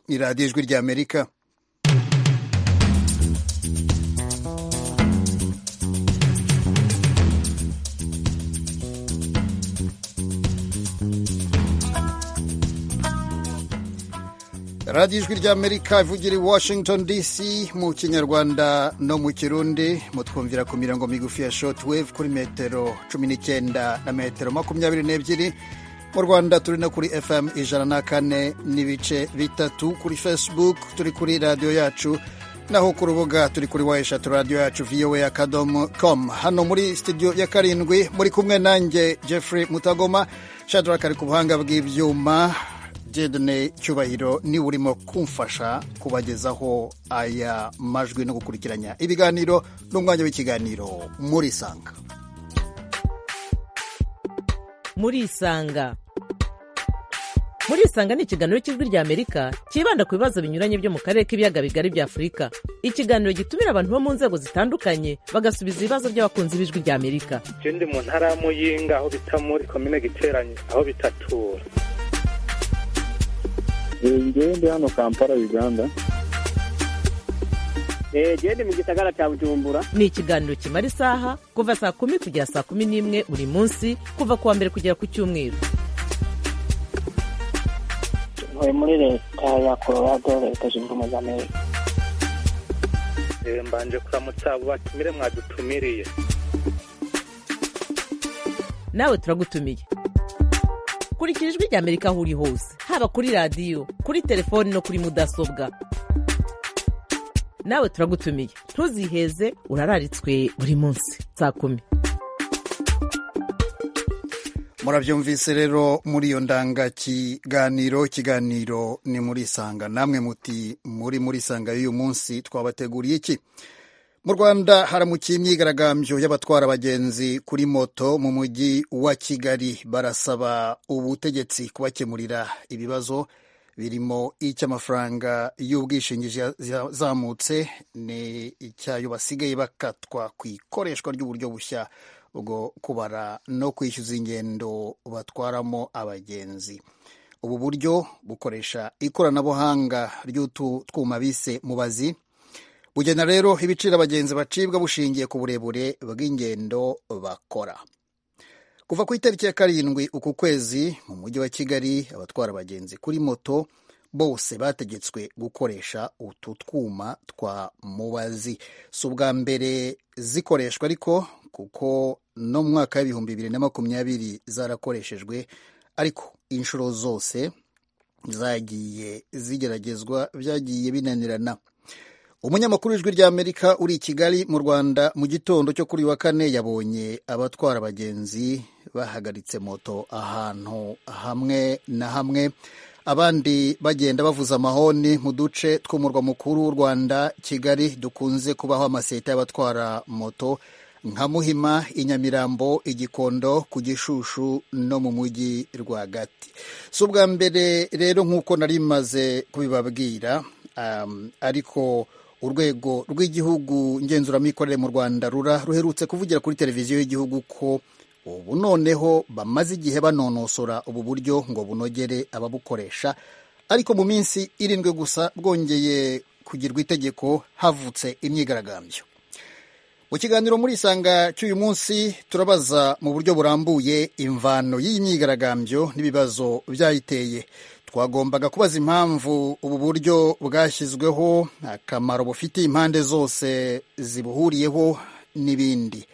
ni radiyo ijwi ry'amerika radiyo ijwi ry'amerika ivugira i washington dc mu kinyarwanda no mu kirundi mutwumvira ku mirongo migufi ya shotwave kuri metero cumi n'icyenda na metero makumyabiri n'ebyiri mu rwanda turi no kuri fm ijana na kane n'ibice bitatu kuri facebook turi kuri radiyo yacu naho ku rubuga turi kuri wa eshatu radiyo yacu voa akadomo com hano muri studio ya karindwi muri kumwe nanjye jeffrey mutagoma shadrack ari ku buhanga bw'ibyuma jedone cyubahiro niwe urimo kumfasha kubagezaho aya majwi no gukurikiranya ibiganiro n'umwanya w'ikiganiro muri isanga muri isanga muri isanga ni ikiganiro cy'ijwi ry'amerika cyibanda ku bibazo binyuranye byo mu karere k'ibiyaga bigari bya afurika ikiganiro gitumira abantu bo mu nzego zitandukanye bagasubiza ibibazo by'abakunzi b'ijwi ry'amerika icyo ndi mu ntara ya muyinga aho bita muri komine giteranye aho bitatura ngewe ndi hano kampala uganda genda mu gisagara cya bujumbura ni ikiganiro kimara isaha kuva saa kumi kugera saa kumi n'imwe buri munsi kuva ku wa mbere kugera ku cyumweru ntuye muri leta ya colorado leta zunze ubumwe za amerika mbanje kuramutsa abo batumire mwadutumiriye nawe turagutumiye kurikira ijwi ry'amerika aho uri hose haba kuri radiyo kuri telefoni no kuri mudasobwa nawe turagutumiye ntuziheze urararitswe buri munsi saa kumi murabyumvise rero muri iyo ndangakiganiro ikiganiro ni muri isanga namwe muti muri muri isanga y'uyu munsi twabateguriye iki mu rwanda haramukiye imyigaragambyo y'abatwara abagenzi kuri moto mu mujyi wa kigali barasaba ubutegetsi kubakemurira ibibazo birimo icy'amafaranga y'ubwishingizi yazamutse ni icyayo basigaye bakatwa ku ikoreshwa ry'uburyo bushya bwo kubara no kwishyuza ingendo batwaramo abagenzi ubu buryo bukoresha ikoranabuhanga ry'utu twuma bise mubazi bugena rero ibiciro abagenzi bacibwa bushingiye ku burebure bw'ingendo bakora kuva ku itariki ya karindwi uku kwezi mu mujyi wa kigali abatwara abagenzi kuri moto bose bategetswe gukoresha utu twuma twa mubazi si ubwa mbere zikoreshwa ariko kuko no mu mwaka w'ibihumbi bibiri na makumyabiri zarakoreshejwe ariko inshuro zose zagiye zigeragezwa byagiye binanirana umunyamakuru w'ijwi ry'amerika uri i kigali mu rwanda mu gitondo cyo kuri wa kane yabonye abatwara abagenzi bahagaritse moto ahantu hamwe na hamwe abandi bagenda bavuza amahoni mu duce tw'umurwa mukuru w'u rwanda kigali dukunze kubaho amaseta y'abatwara moto nka muhima inyamirambo igikondo ku gishushu no mu mujyi rwagati si ubwa mbere rero nk'uko nari maze kubibabwira ariko urwego rw'igihugu ngenzuramikorere mu rwanda rura ruherutse kuvugira kuri televiziyo y'igihugu ko ubu noneho bamaze igihe banonosora ubu buryo ngo bunogere ababukoresha ariko mu minsi irindwi gusa bwongeye kugirwa itegeko havutse imyigaragambyo mu kiganiro muri isanga cy'uyu munsi turabaza mu buryo burambuye imvano y'iyi myigaragambyo n'ibibazo byayiteye twagombaga kubaza impamvu ubu buryo bwashyizweho akamaro bufitiye impande zose zibuhuriyeho n'ibindi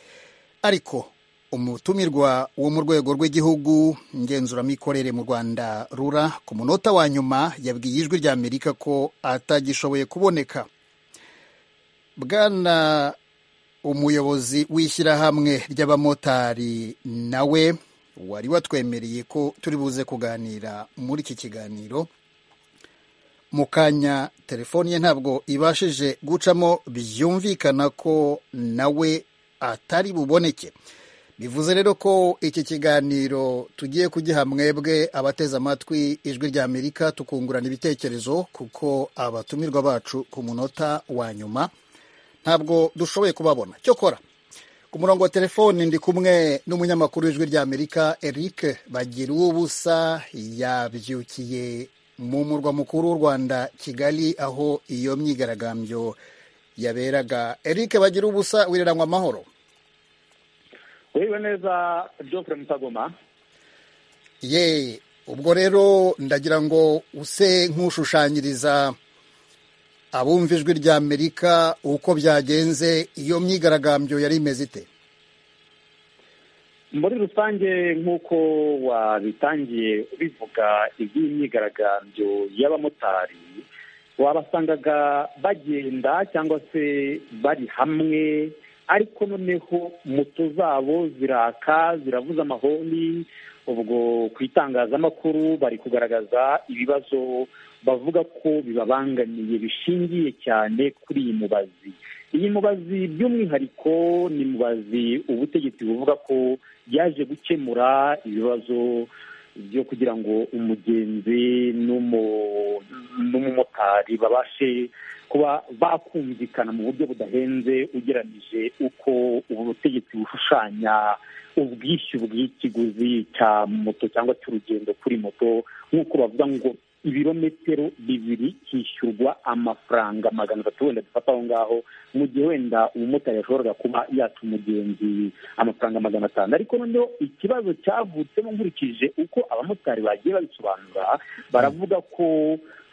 ariko umutumirwa wo mu rwego rw'igihugu ngenzuramikorere mu rwanda rura ku munota wa nyuma yabwiye ijwi ry'amerika ko atagishoboye kuboneka bwana umuyobozi w'ishyirahamwe ry'abamotari nawe wari watwemereye ko turi buze kuganira muri iki kiganiro mu kanya telefoni ye ntabwo ibashije gucamo byumvikana ko nawe atari buboneke bivuze rero ko iki kiganiro tugiye kugiha mwebwe abateze amatwi ijwi rya amerika tukungurana ibitekerezo kuko abatumirwa bacu ku munota wa nyuma ntabwo dushoboye kubabona cyokora ku murongo wa telefoni ndi kumwe n'umunyamakuru w'ijwi ry'amerika eric bagira uwubusa yabyukiye mu murwa mukuru w'u rwanda kigali aho iyo myigaragambyo yaberaga eric bagira ubusa wireranywa amahoro wewe neza Geoffrey Mutagoma ye ubwo rero ndagira ngo use nk'ushushanyiriza abumva ijwi rya amerika uko byagenze iyo myigaragambyo yari imeze ite muri rusange nk'uko wabitangiye bivuga iby'imyigaragambyo y'abamotari wabasangaga bagenda cyangwa se bari hamwe ariko noneho moto zabo ziraka ziravuza amahoni ubwo ku itangazamakuru bari kugaragaza ibibazo bavuga ko bibabangamiye bishingiye cyane kuri iyi mubazi iyi mubazi by'umwihariko ni mubazi ubutegetsi buvuga ko yaje gukemura ibibazo byo kugira ngo umugenzi n'umumotari babashe kuba bakumvikana mu buryo budahenze ugereranyije uko ubu butegetsi bushushanya ubwishyu bw'ikiguzi cya moto cyangwa cy'urugendo kuri moto nk'uko bavuga ngo ibirometero bibiri hishyurwa amafaranga magana atatu wenda dufata aho ngaho mu gihe wenda umumotari yashoboraga kuba yata umugenzi amafaranga magana atanu ariko noneho ikibazo cyavutsemo nkurikije uko abamotari bagiye babisobanura baravuga ko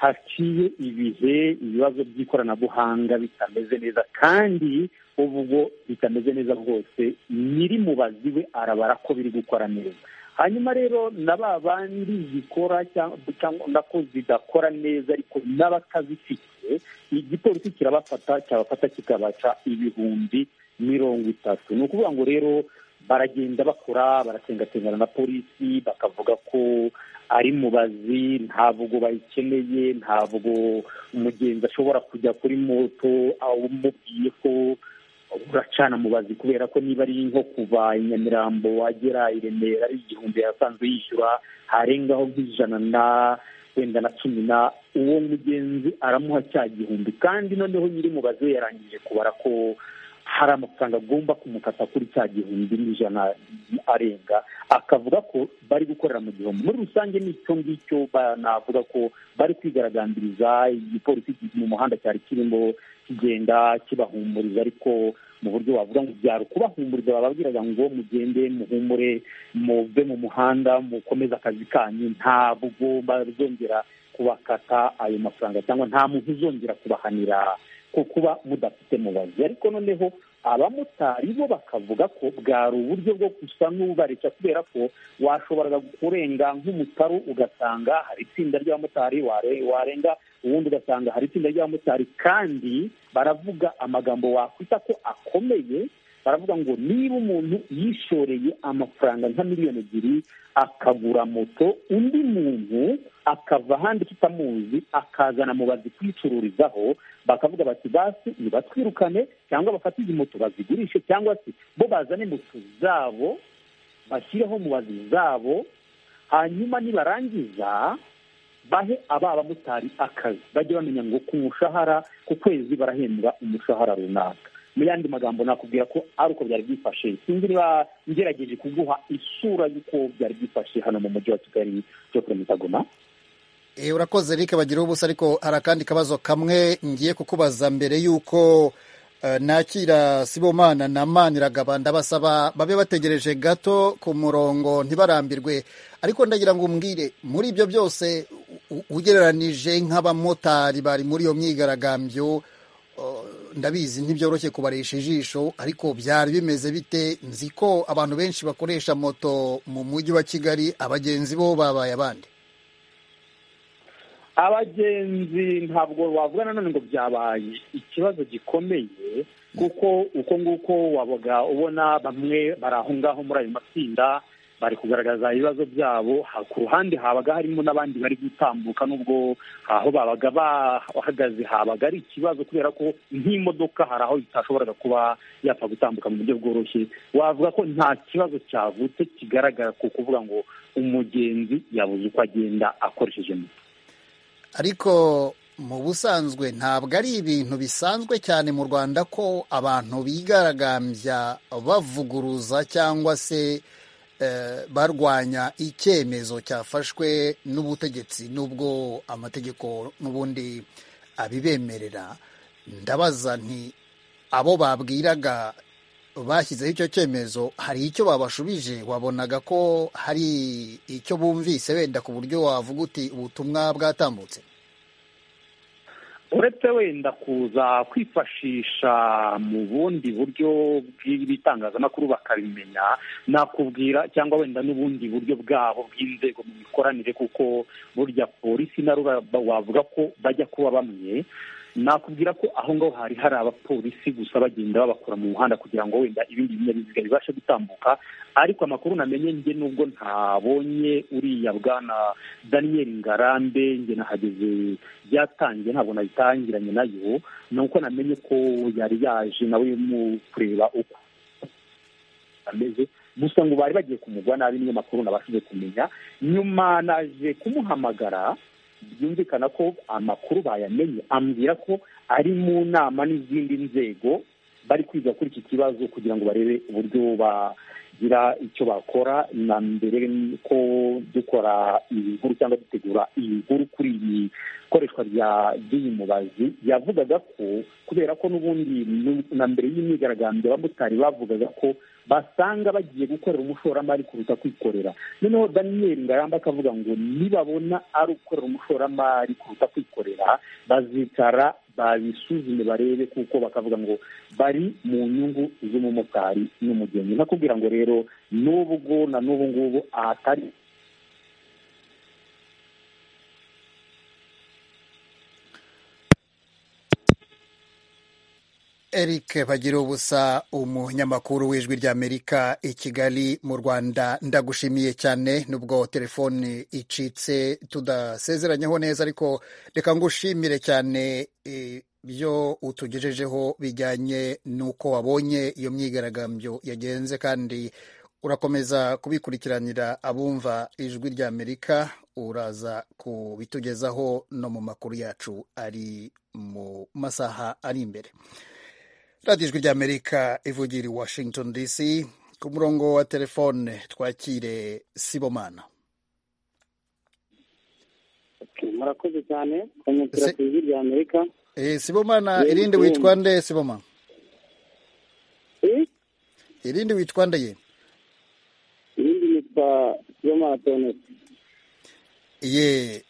haciye ibihe ibibazo by'ikoranabuhanga bitameze neza kandi ubwo bitameze neza rwose nyiri mubazi we arabara ko biri gukora neza hanyuma rero na ba bandi zikora cyangwa nako zidakora neza ariko n'abatazifite igipolisi kirabafata cyabafata kikabaca ibihumbi mirongo itatu ni ukuvuga ngo rero baragenda bakora baratengatengana na polisi bakavuga ko ari mubazi ntabwo bayikeneye ntabwo umugenzi ashobora kujya kuri moto umubwiye ko uracana mubazi kubera ko niba ari nko kuva i nyamirambo wagera i remera ari igihumbi yasanzwe yishyura harengaho nk'ijana na wenda na cumi na uwo mugenzi aramuha cya gihumbi kandi noneho nyiri mubazi we yarangije kubara ko hari amafaranga agomba kumukata kuri cya gihumbi n'ijana arenga akavuga ko bari gukorera mu gihombo muri rusange n'icyo ngicyo banavuga ko bari kwigaragambiriza igipolisi mu muhanda cyari kirimo kigenda kibahumuriza ariko mu buryo wavuga ngo byaro kubahumuriza bababwiraga ngo mugende muhumure muve mu muhanda mukomeze akazi kanyu ntabwo bazongera kubakata ayo mafaranga cyangwa nta muntu uzongera kubahanira ko kuba mudafite mubazi ariko noneho abamotari bo bakavuga ko bwari uburyo bwo gusa n'ubareca kubera ko washoboraga kurenga nk'umutaru ugasanga hari itsinda ry'abamotari warenga ubundi ugasanga hari itsinda ry'abamotari kandi baravuga amagambo wakwita ko akomeye baravuga ngo niba umuntu yishoreye amafaranga nka miliyoni ebyiri akagura moto undi muntu akava ahandi tutamuzi akazana mubazi kwicururizaho bakavuga bati basi nibatwirukane cyangwa bafate izi moto bazigurishe cyangwa se bo bazane moto zabo bashyireho mubazi zabo hanyuma nibarangiza bahe aba bamotari akazi bajye bamenya ngo ku mushahara ku kwezi barahembwa umushahara runaka mu yandi magambo nakubwira ko ari uko byari byifashe sinzi niba ngerageje kuguha isura y'uko byari byifashe hano mu mujyi wa kigali byo kuri mitagoma urakoze rike bagira ubusa ariko hari akandi kabazo kamwe ngiye kukubaza mbere y'uko nakira sibomana na maniragaba ndabasaba babe bategereje gato ku murongo ntibarambirwe ariko ndagira ngo umbwire muri ibyo byose ugereranije nk'abamotari bari muri iyo myigaragambyo ndabizi ntibyoroshye kubarisha ijisho ariko byari bimeze bite nzi ko abantu benshi bakoresha moto mu mujyi wa kigali abagenzi bo babaye abandi abagenzi ntabwo wavuga nanone ngo byabaye ikibazo gikomeye kuko uko nguko wabaga ubona bamwe bari aho ngaho muri ayo matsinda bari kugaragaza ibibazo byabo ku ruhande habaga harimo n'abandi bari gutambuka n'ubwo aho babaga bahagaze habaga ari ikibazo kubera ko nk'imodoka hari aho itashoboraga kuba yapfa gutambuka mu buryo bworoshye wavuga ko nta kibazo cyavutse kigaragara ku kuvuga ngo umugenzi yabuze uko agenda akoresheje moto ariko mu busanzwe ntabwo ari ibintu bisanzwe cyane mu rwanda ko abantu bigaragambya bavuguruza cyangwa se barwanya icyemezo cyafashwe n'ubutegetsi n'ubwo amategeko n'ubundi abibemerera ndabaza nti abo babwiraga bashyizeho icyo cyemezo hari icyo babashubije wabonaga ko hari icyo bumvise wenda ku buryo wavuga uti ubutumwa bwatambutse uretse wenda kuza kwifashisha mu bundi buryo bw'ibitangazamakuru bakabimenya nakubwira cyangwa wenda n'ubundi buryo bwabo bw'inzego mu mikoranire kuko burya polisi na wavuga ko bajya kuba bamwe nakubwira ko aho ngaho hari hari abapolisi gusa bagenda babakura mu muhanda kugira ngo wenda ibindi binyabiziga bibashe gutambuka ariko amakuru namenye njye nubwo ntabonye uriya bwana daniyeli ngarambe njye nahageze byatangiye ntabwo nabitangiranye nayo ni uko namenye ko yari yaje nawe mu kureba uko ameze gusa ngo bari bagiye kumugwa nabi niyo makuru nabashije kumenya nyuma naje kumuhamagara byumvikana ko amakuru bayamenye ambwira ko ari mu nama n'izindi nzego bari kwiga kuri iki kibazo kugira ngo barebe uburyo bagira icyo bakora na mbere ko dukora iyi nkuru cyangwa dutegura iyi nkuru kuri iyi koreshwa ry'iyi mubazi yavugaga ko kubera ko n'ubundi na mbere y'imyigaragambyo abamotari bavugaga ko basanga bagiye gukorera umushoramari kuruta kwikorera noneho daniel ngarambe akavuga ngo nibabona ari ugukorera umushoramari kuruta kwikorera bazicara babisuzume barebe kuko bakavuga ngo bari mu nyungu z'umumotari n'umugenzi nakubwira ngo rero n'ubwo na n'ubu ngubu ahatari eric bagira ubusa umunyamakuru w'ijwi ry'amerika i kigali mu rwanda ndagushimiye cyane nubwo telefone icitse tudasezeranyeho neza ariko reka ngushimire cyane ibyo utugejejeho bijyanye n'uko wabonye iyo myigaragambyo yagenze kandi urakomeza kubikurikiranira abumva ijwi ry'amerika uraza kubitugezaho no mu makuru yacu ari mu masaha ari imbere radiyo ijwi ry'amerika ivugira i washington dc ku murongo wa telefone twakire sibomana murakoze cyane twanyukira ku ijwi rya amerika sibomana irindi witwa nde siboma irindi witwa nde ye irindi nitwa sibomana tonesi ye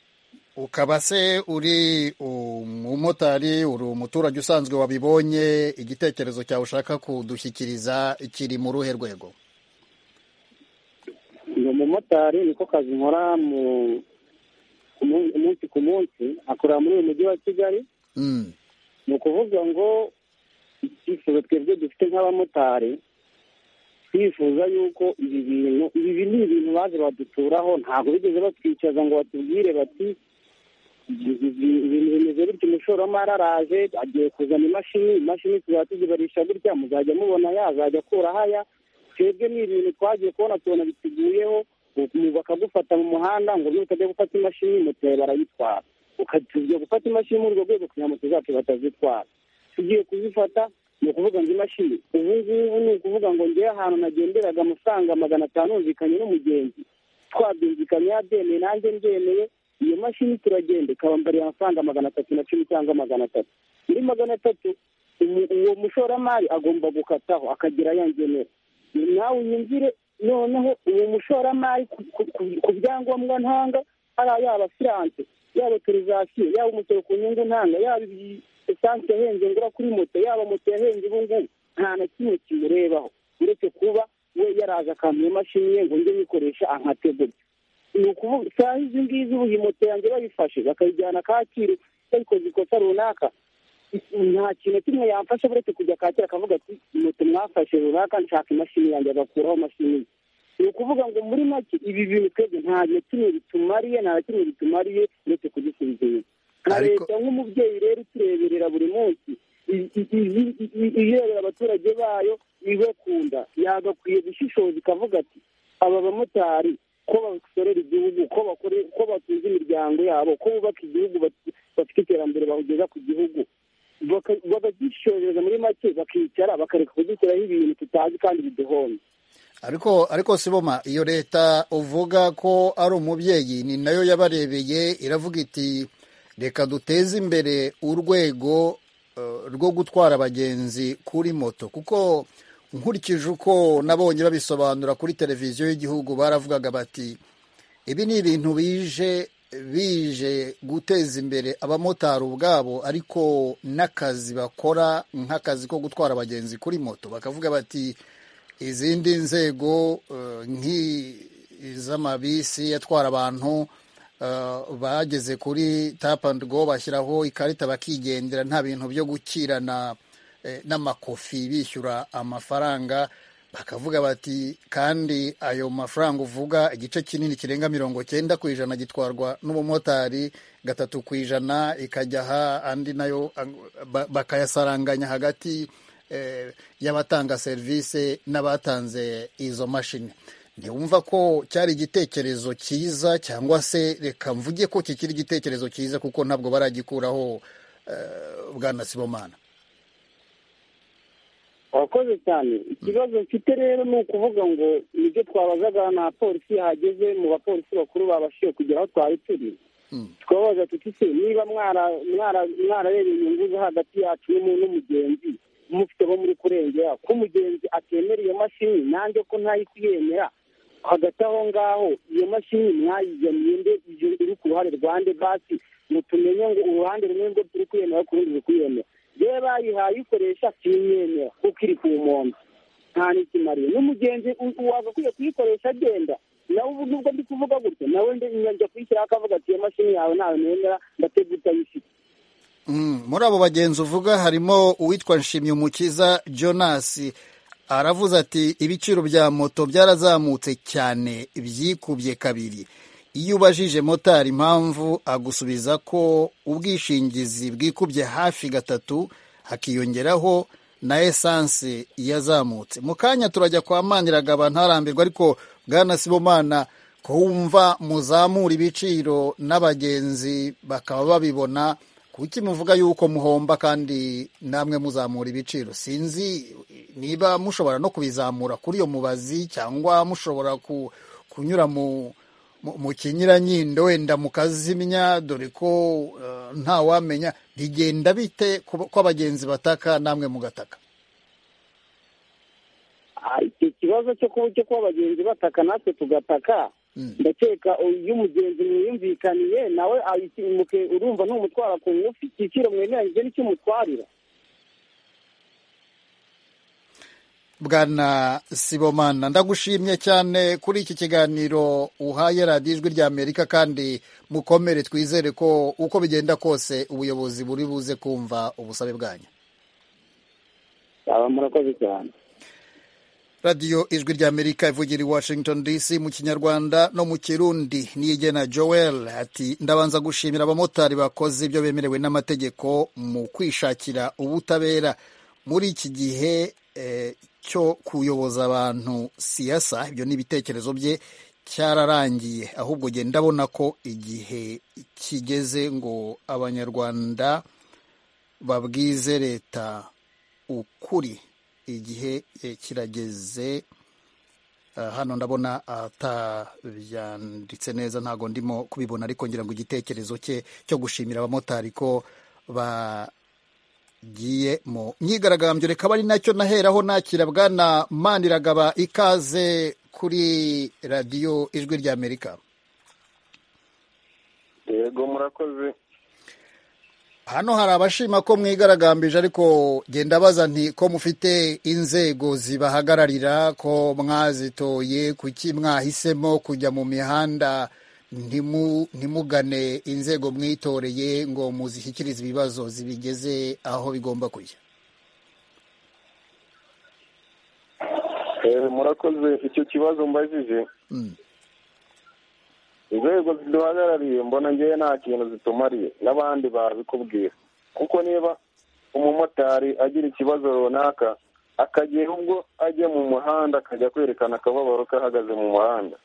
ukaba se uri umumotari uri umuturage usanzwe wabibonye igitekerezo cyawe ushaka kudushyikiriza kiri mu ruhe rwego ni umumotari niko kazi nkora umunsi ku munsi akorera muri uyu mujyi wa kigali ni ukuvuga ngo icyifuzo twebwe dufite nk'abamotari twifuza yuko ibi bintu ibi ni ibintu baje baduturaho ntabwo bigeze batwicaza ngo batubwire bati ibintu bimeze bityo umushoramari araje agiye kuzana imashini imashini tuzajya tuzibarisha gutya muzajya mubona yazajya akuraho aya twebwe ni ibintu twagiye kubona tubona biteguyeho bakagufata mu muhanda ngo niba utajya gufata imashini moto yawe barayitwara ukajya gufata imashini muri urwo rwego kugira moto zacu batazitwara tugiye kuzifata ni ukuvuga ngo imashini ubu ngubu ni ukuvuga ngo ngewe ahantu nagenderaga amafaranga magana atanu yumvikanye n'umugenzi twabyumvikanye yabyemeye nanjye mbyemeye iyo mashini turagenda ikabambarira amafaranga magana atatu na cumi cyangwa magana atatu muri magana atatu uwo mushoramari agomba gukataho akagera yangenera nawe uyumvire noneho uwo mushoramari ku byangombwa ntanga ari yaba asiranse yaba otorizasiyo yaba umusoro ku nyungu ntanga yaba esanse yahenze ngura kuri moto yaba moto yahenze ubu ngubu nta na kimwe kimurebaho uretse kuba we yaraje akamenya imashini ye ngo njye nyikoresha ankategurya ni ukuvuga isaha izi ngizi ubu iyi moto yanjye bayifashe bakayijyana kacyiru bayikoze ikosa runaka nta kintu kimwe yamfasha uretse kujya kacyiru akavuga ati moto mwafashe runaka nshaka imashini yanjye agakuraho imashini ni ukuvuga ngo muri make ibi bintu twebwe nta na kimwe bitumariye nta na kimwe bitumariye uretse kugisubiza inyuma nka leta nk'umubyeyi rero utureberera buri munsi irebera abaturage bayo ibakunda yagakwiye gushishoza ikavuga ati aba bamotari ko basorera igihugu ko batunze imiryango yabo ko bubaka igihugu bafite iterambere bahugeza ku gihugu bakagishojereza muri make bakicara bakareka kudushyiraho ibintu tutazi kandi biduhomye ariko ariko siboma iyo leta uvuga ko ari umubyeyi ni nayo yabarebeye iravuga iti reka duteze imbere urwego eh, rwo gutwara abagenzi kuri moto kuko nkurikije uko nabonye babisobanura kuri televiziyo y'igihugu baravugaga bati ibi ni ibintu bije bije guteza imbere abamotari ubwabo ariko n'akazi bakora nk'akazi ko gutwara abagenzi kuri moto bakavuga bati izindi nzego eh, nk'iz'amabisi atwara abantu eh, bageze kuri tap and go bashyiraho ikarita bakigendera nta bintu byo gukirana eh, n'amakofi bishyura amafaranga bakavuga bati kandi ayo mafaranga uvuga igice kinini kirenga mirongo cyenda ku ijana gitwarwa n'umumotari gatatu ku ijana ikajya aha andi nayo ag- ba- bakayasaranganya hagati eh, y'abatanga serivisi n'abatanze izo mashini ntiwumva ko cyari igitekerezo cyiza cyangwa se reka mvuge ko kikiri igitekerezo cyiza kuko ntabwo baragikuraho eh, bwana sibomana wakoze cyane ikibazo mfite rero ni ukuvuga ngo nibyo twabazaga nta polisi yahageze mu bapolisi bakuru babashije kugera aho twari turi twabaza tuti se niba mwara- mwara- mwarareba inyungu zo hagati yacu n'umuntu n'umugenzi mufite bo muri kurengera ko umugenzi atemera iyo mashini nanjye ko ntayikuyemera hagati aho ngaho iyo mashini mwayigamiye nde ibyo iri ku ruhande rwande basi ngo tumenye ngo uruhande rumwe ngo turi kwiyemera ku rundi rukwiyemera yewe bayihaye uyikoresha simyemera kuko iri ku nkombe nta n'ikimariye n'umugenzi u- wagakwiye kuyikoresha agenda nawe ubu nubwo ndi kuvuga gutya nawe ndi- njya kuyishyiraho akavuga ati iyo mashini yawe ntawe nemera ndatega utayifite Mm, muri abo bagenzi uvuga harimo uwitwa Nshimyumukiza Jonas aravuze ati ibiciro bya moto byarazamutse cyane byikubye kabiri iyo ubajije motari impamvu agusubiza ko ubwishingizi bwikubye hafi gatatu hakiyongeraho na esanse yazamutse mu kanya turajya kwa maniragaba ntarambirwa ariko bwana sibomana ko wumva muzamura ibiciro n'abagenzi bakaba babibona kuki muvuga yuko muhomba kandi namwe muzamura ibiciro sinzi niba mushobora no kubizamura kuri iyo mubazi cyangwa mushobora ku, kunyura mu mu- mu kinyuranyindo wenda mukazimya dore ko eh, ntawamenya bigenda bite ku- ko abagenzi bataka namwe mugataka Ah, icyo kibazo cyo kuba cyo kuba abagenzi bataka natwe tugataka ndakeka iyo umugenzi mwiyumvikaniye nawe ayitimuke urumva numutwara ku ngufu igiciro mwemeranyije n'icyo umutwarira bwana sibomana ndagushimye cyane kuri iki kiganiro uhaye radiyo ijwi ry'amerika kandi mukomere twizere ko uko bigenda kose ubuyobozi buri buze kumva ubusabe bwanyu aba murakoze cyane radiyo ijwi ry'amerika ivugira i washington dc mu kinyarwanda no mu kirundi niyigena joel ati ndabanza gushimira abamotari bakoze ibyo bemerewe n'amategeko mu kwishakira ubutabera muri iki gihe eh, cyo kuyoboza abantu siyasa ibyo ni ibitekerezo bye cyararangiye ahubwo genda ndabona ko igihe kigeze ngo abanyarwanda babwize leta ukuri igihe eh, kirageze Ah, hano ndabona atabyanditse neza ntago ndimo kubibona ariko ngira ngo igitekerezo cye cyo gushimira abamotari ko bagiye mu myigaragambyo reka ari nacyo naheraho nakira bwana maniragaba ikaze kuri radiyo ijwi ry'amerika yego murakoze hano hari abashima ko mwigaragambije ariko genda baza nti ko mufite inzego zibahagararira ko mwazitoye kuki mwahisemo kujya mu mihanda ntimu- ntimugane inzego mwitoreye ngo muzishyikirize ibibazo zibigeze aho bigomba kujya Eh, murakoze icyo kibazo mbajije Mm. inzego ziduhagarariye mbona ngewe nta kintu zitumariye n'abandi babikubwira kuko niba umumotari agira ikibazo runaka akagira ubwo ajya mu muhanda akajya kwerekana akababaro kahagaze mu muhanda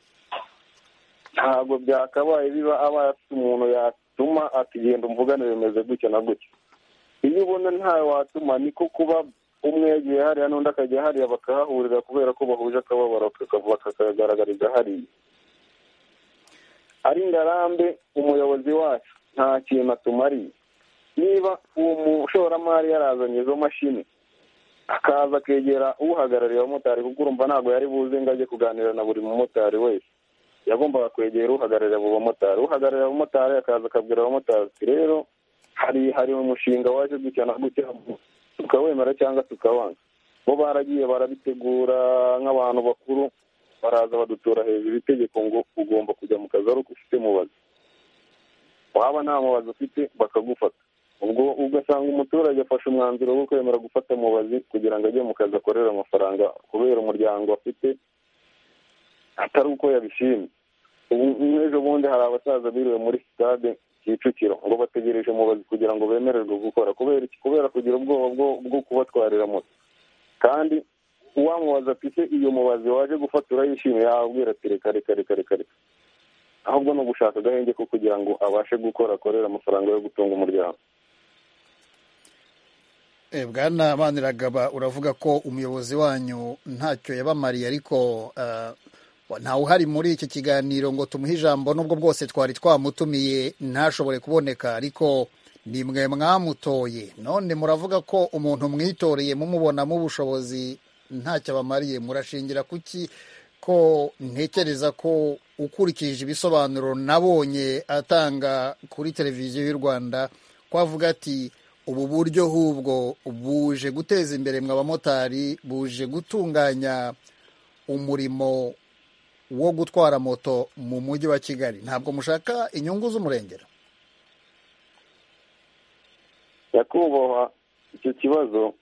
ntabwo byakabaye biba abaye afite umuntu yatuma ati genda umvugane bimeze gutya na gutya iyo ubona ntawe watuma niko kuba umwe yagiye hariya n'undi akajya hariya bakahahurira kubera ko bahuje akababaro bakakagaragariza hariya ari ngarambe umuyobozi wacu nta kintu atumariye niba uwo mushoramari yarazanye izo mashini akaza akegera uhagarariye abamotari kuko urumva ntabwo yari buze ngo ajye kuganira na buri mumotari wese yagombaga kwegera uhagararira abo bamotari uhagararira abamotari akaza akabwira abamotari ati rero hari hari umushinga waje gutya na gutya tukawemera cyangwa tukawanga bo baragiye barabitegura nk'abantu bakuru baraza badutora hejuru itegeko ngo ugomba kujya mu kazi ari uko ufite mubazi waba nta mubazi ufite bakagufata ubwo ugasanga umuturage afashe umwanzuro wo kwemera gufata mubazi kugira ngo ajye mu kazi akorere amafaranga kubera umuryango afite atari uko yabishimye ubu nk'ejo bundi hari abasaza biriwe muri sitade kicukiro ngo bategereje mubazi kugira ngo bemererwe gukora kubera iki kubera kugira ubwoba bwo kubatwarira moto kandi uwamubaza ati se iyo mubazi waje gufatura yishimiye yabwira ati reka reka reka reka reka ahubwo ni ugushaka agahenge ko kugira ngo abashe gukora akorere amafaranga yo gutunga umuryango bwana maniragaba uravuga ko umuyobozi wanyu ntacyo yabamariye ariko ntawe uhari muri iki kiganiro ngo tumuhe ijambo n'ubwo bwose twari twamutumiye ntashobore kuboneka ariko ni mwe mwamutoye none muravuga ko umuntu mwitoreye mumubonamo ubushobozi ntacyo abamariye murashingira kuki ko ntekereza ko ukurikije ibisobanuro nabonye atanga kuri televiziyo y'u rwanda ko avuga ati ubu buryo hubwo buje guteza imbere mwe abamotari buje gutunganya umurimo wo gutwara moto mu mujyi wa kigali ntabwo mushaka inyungu z'umurengera nyakubahwa icyo kibazo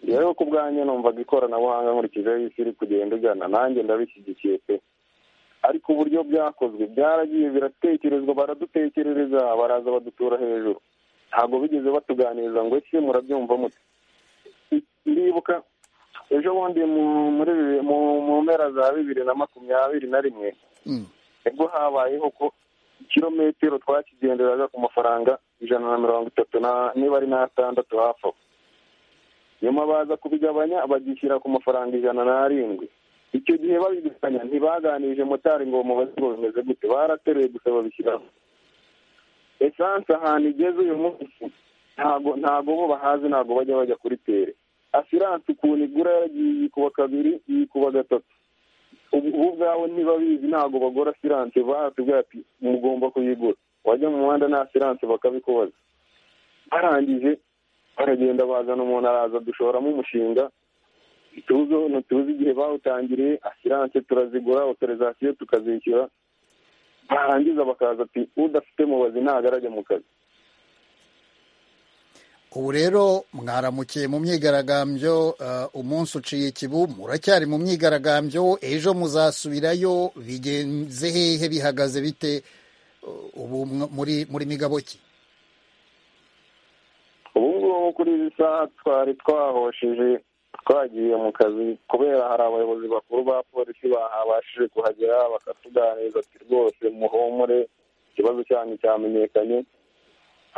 rero ku bwanjye numvaga ikoranabuhanga nkurikijeho isi iri kugenda igana nanjye ndabishyigikiye pe ariko uburyo byakozwe byaragiye biratekerezwa baradutekerereza baraza badutura hejuru ntabwo bigeze batuganiriza ngo ese murabyumva mute ndibuka ejo bundi mu mpera za bibiri na makumyabiri na rimwe nibwo habayeho ko ikirometero twakigenderaga ku mafaranga ijana na mirongo itatu niba ari n'atandatu hafi aho nyuma baza kubigabanya bagishyira ku mafaranga ijana n'arindwi icyo gihe babigabanya ntibaganirije motari ngo bamubaze ngo bimeze gute barateruye gusa babishyiraho esanse ahantu igeze uyu munsi ntago ntago bo bahazi ntago bajya bajya kuri tere asiranse ukuntu igura yaragiye yikuba kabiri yikuba gatatu ubu ubwawe ntibabizi ntago bagura asiranse baratubwira ati mugomba kuyigura wajya mu muhanda nta asiranse bakabikubaza barangije baragenda bazana umuntu araza dushoramo umushinga ntituzi igihe bawutangiriye asiranse turazigura otorizasiyo tukazishyura barangiza bakaza ati udafite mubazi ntabwo arajya mu kazi ubu rero mwaramukiye mu myigaragambyo umunsi uciye ikibu muracyari mu myigaragambyo ejo muzasubirayo bigenze hehe bihagaze bite ubu muri migabo ki ubu ngubu kuri izi saha twari twahosheje twagiye mu kazi kubera hari abayobozi bakuru ba polisi babashije kuhagera bakatuganiriza ati rwose muhumure ikibazo cyanyu cyamenyekanye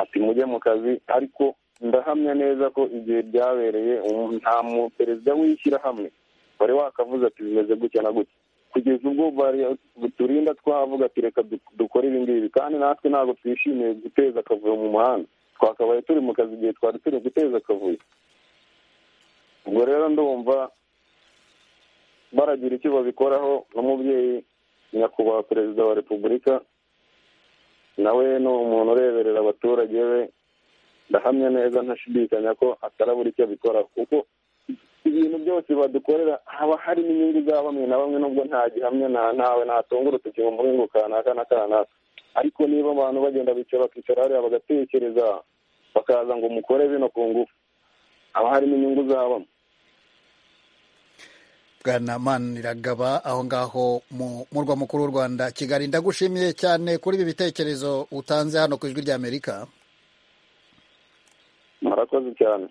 ati mujye mu kazi ariko ndahamya neza ko igihe byabereye nta mu perezida w'ishyirahamwe wari wakavuze ati bimeze gutya na gutya kugeza ubwo turinda twavuga ati reka dukore ibi ngibi kandi natwe ntabwo twishimiye guteza akavuyo mu muhanda twakabaye turi mu kazi igihe twari turi guteza akavuyo ubwo rero ndumva baragira icyo babikoraho n'umubyeyi nyakubahwa perezida wa repubulika nawe ni umuntu ureberera abaturage be ndahamya neza ntashidikanya ko atarabura icyo abikora kuko ibintu byose badukorera haba hari n'inyungu za bamwe na bamwe nubwo nta gihamya ntawe natunga urutoki ngo muri ngo kanaka na kanaka ariko niba abantu bagenda bicara bakicara hariya bagatekereza bakaza ngo mukore bino ku ngufu haba harimo inyungu zabamo bwana maniragaba aho ngaho mu murwa mukuru w'u rwanda kigali ndagushimiye cyane kuri ibi bitekerezo utanze hano ku ijwi ry'amerika murakoze cyane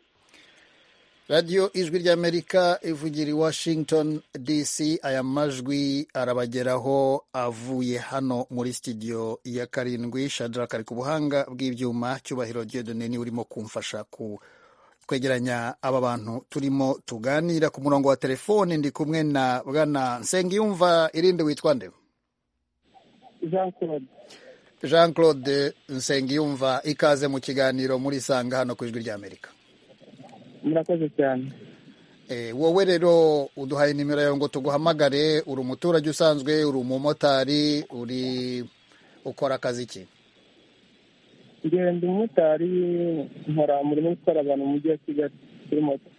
radiyo ijwi ry'amerika ivugira i washington dc aya majwi arabageraho avuye hano muri sitidiyo ya karindwi shadraka ari ku buhanga bw'ibyuma cyubahiro dieudonne niwe urimo kumfasha ku twegeranya aba bantu turimo tuganira ku murongo wa telefone ndi kumwe na bwana nsengiyumva irinde witwa nde jean claude jean claude nsengiyumva ikaze mu kiganiro muri sanga hano ku ijwi ry'amerika murakoze cyane Eh, wowe rero uduhaye nimero yawe ngo tuguhamagare uri umuturage usanzwe uri umumotari uri ukora akazi ki ngenda umumotari nkora umurimo wo gutwara abantu mu mujyi wa kigali kuri moto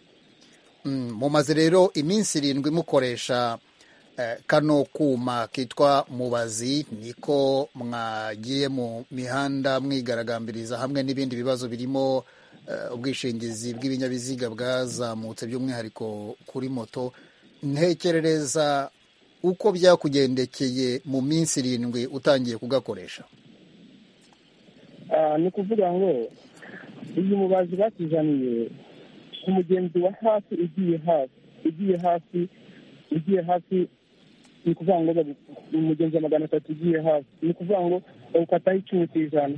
Mm, mumaze rero iminsi irindwi mukoresha eh, kano kuma kitwa mubazi niko mwagiye mu mihanda mwigaragambiriza hamwe n'ibindi bibazo birimo eh, ubwishingizi bw'ibinyabiziga bwazamutse by'umwihariko kuri moto ntekerereza uko byakugendekeye mu minsi irindwi utangiye kugakoresha Ah, ni ukuvuga ngo iyi mubazi batuzaniye umugenzi wa hafi ugiye hafi ugiye hafi ugiye hafi ni ukuvuga ngo bagu- umugenzi wa magana atatu ugiye hafi ni ukuvuga ngo bawukataho icumi ku ijana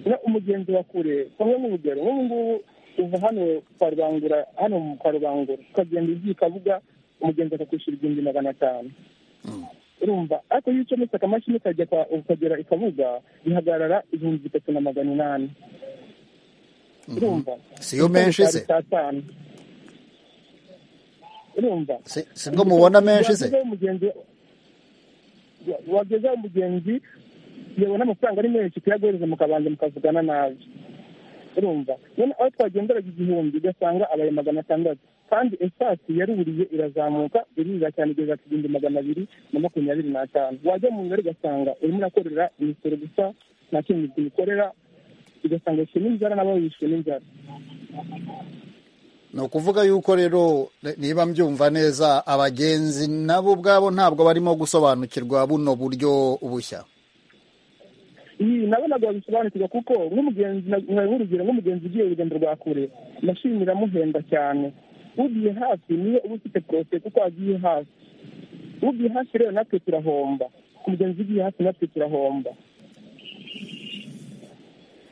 na umugenzi wa kure bamwe n'urugero nk'ubu ngubu uva hano kwa rubangura hano mu kwa rubangura ukagenda ugiye ukavuga umugenzi akakwishyura igihumbi magana atanu urumva ariko iyo ucometse akamashini ukajya kwa ukagera ikabuga bihagarara ibihumbi bitatu na magana inani urumva siyo menshi se saa tanu urumva Si- sibwo mubona menshi se Wagezeho umugenzi wagezeho umugenzi yabona amafaranga ari menshi kuyaguhereza mukabanza mukavugana nabi urumva none aho twagenderaga igihumbi ugasanga abaye magana atandatu kandi esasi yaruriye irazamuka irurira cyane igeza ku gihumbi magana abiri na makumyabiri n'atanu wajya mu ngari ugasanga urimo urakorera imisoro gusa nta kindi ukorera ugasanga yishyuye n'inzara nabo yishyuye n'inzara ni ukuvuga yuko rero niba mbyumva neza abagenzi nabo ubwabo ntabwo barimo gusobanukirwa buno buryo bushya iyi nabonaga babisobanukirwa kuko nk'umugenzi nkaha urugero nk'umugenzi ugiye urugendo rwa kure mashini iramuhenda cyane ugiye hafi niyo uba ufite porose kuko agiye hafi ugiye hafi rero natwe turahomba ku mugenzi ugiye hafi natwe turahomba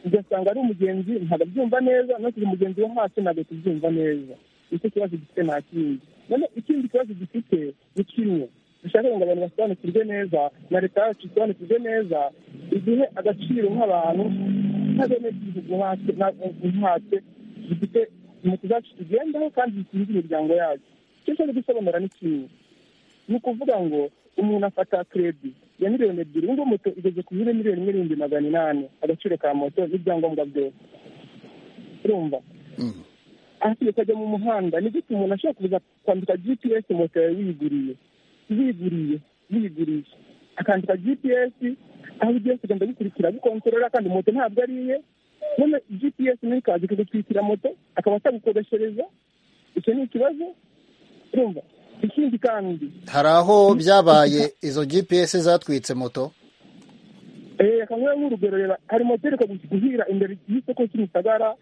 ugasanga ari umugenzi ntabwo abyumva neza no kugira umugenzi wo hasi ntabwo tubyumva neza nicyo kibazo gifite nta kindi none ikindi kibazo gifite ni kimwe dushaka ngo abantu basobanukirwe neza na leta yacu isobanukirwe neza igihe agaciro nk'abantu nk'abenegihugu nkatwe na- nkatwe dufite moto zacu tugendaho kandi zikinze imiryango yacu icyo cyo gusobanura ni kimwe ni ukuvuga ngo umuntu afata kredi ya miliyoni ebyiri ubu ngubu moto igeze ku biro miliyoni imwe n'ibihumbi magana inani agaciro ka moto n'ibyangombwa byose urumva Mm. ahasigaye ukajya mu muhanda ni gute umuntu ashobora kuza kwandika gps moto yawe wiyiguriye wiyiguriye wiyiguriye akandika gps aho ugiye kugenda bikurikira bikontorora kandi moto ntabwo ari iye none gps nayo ikaza ikagutwikira moto akaba atagukodeshereza icyo ni ikibazo urumva ikindi kandi hari aho byabaye izo gps zatwitse moto Eh, akaba nk'urugero reba hari moteri guhira imbere y'isoko cy'imisagara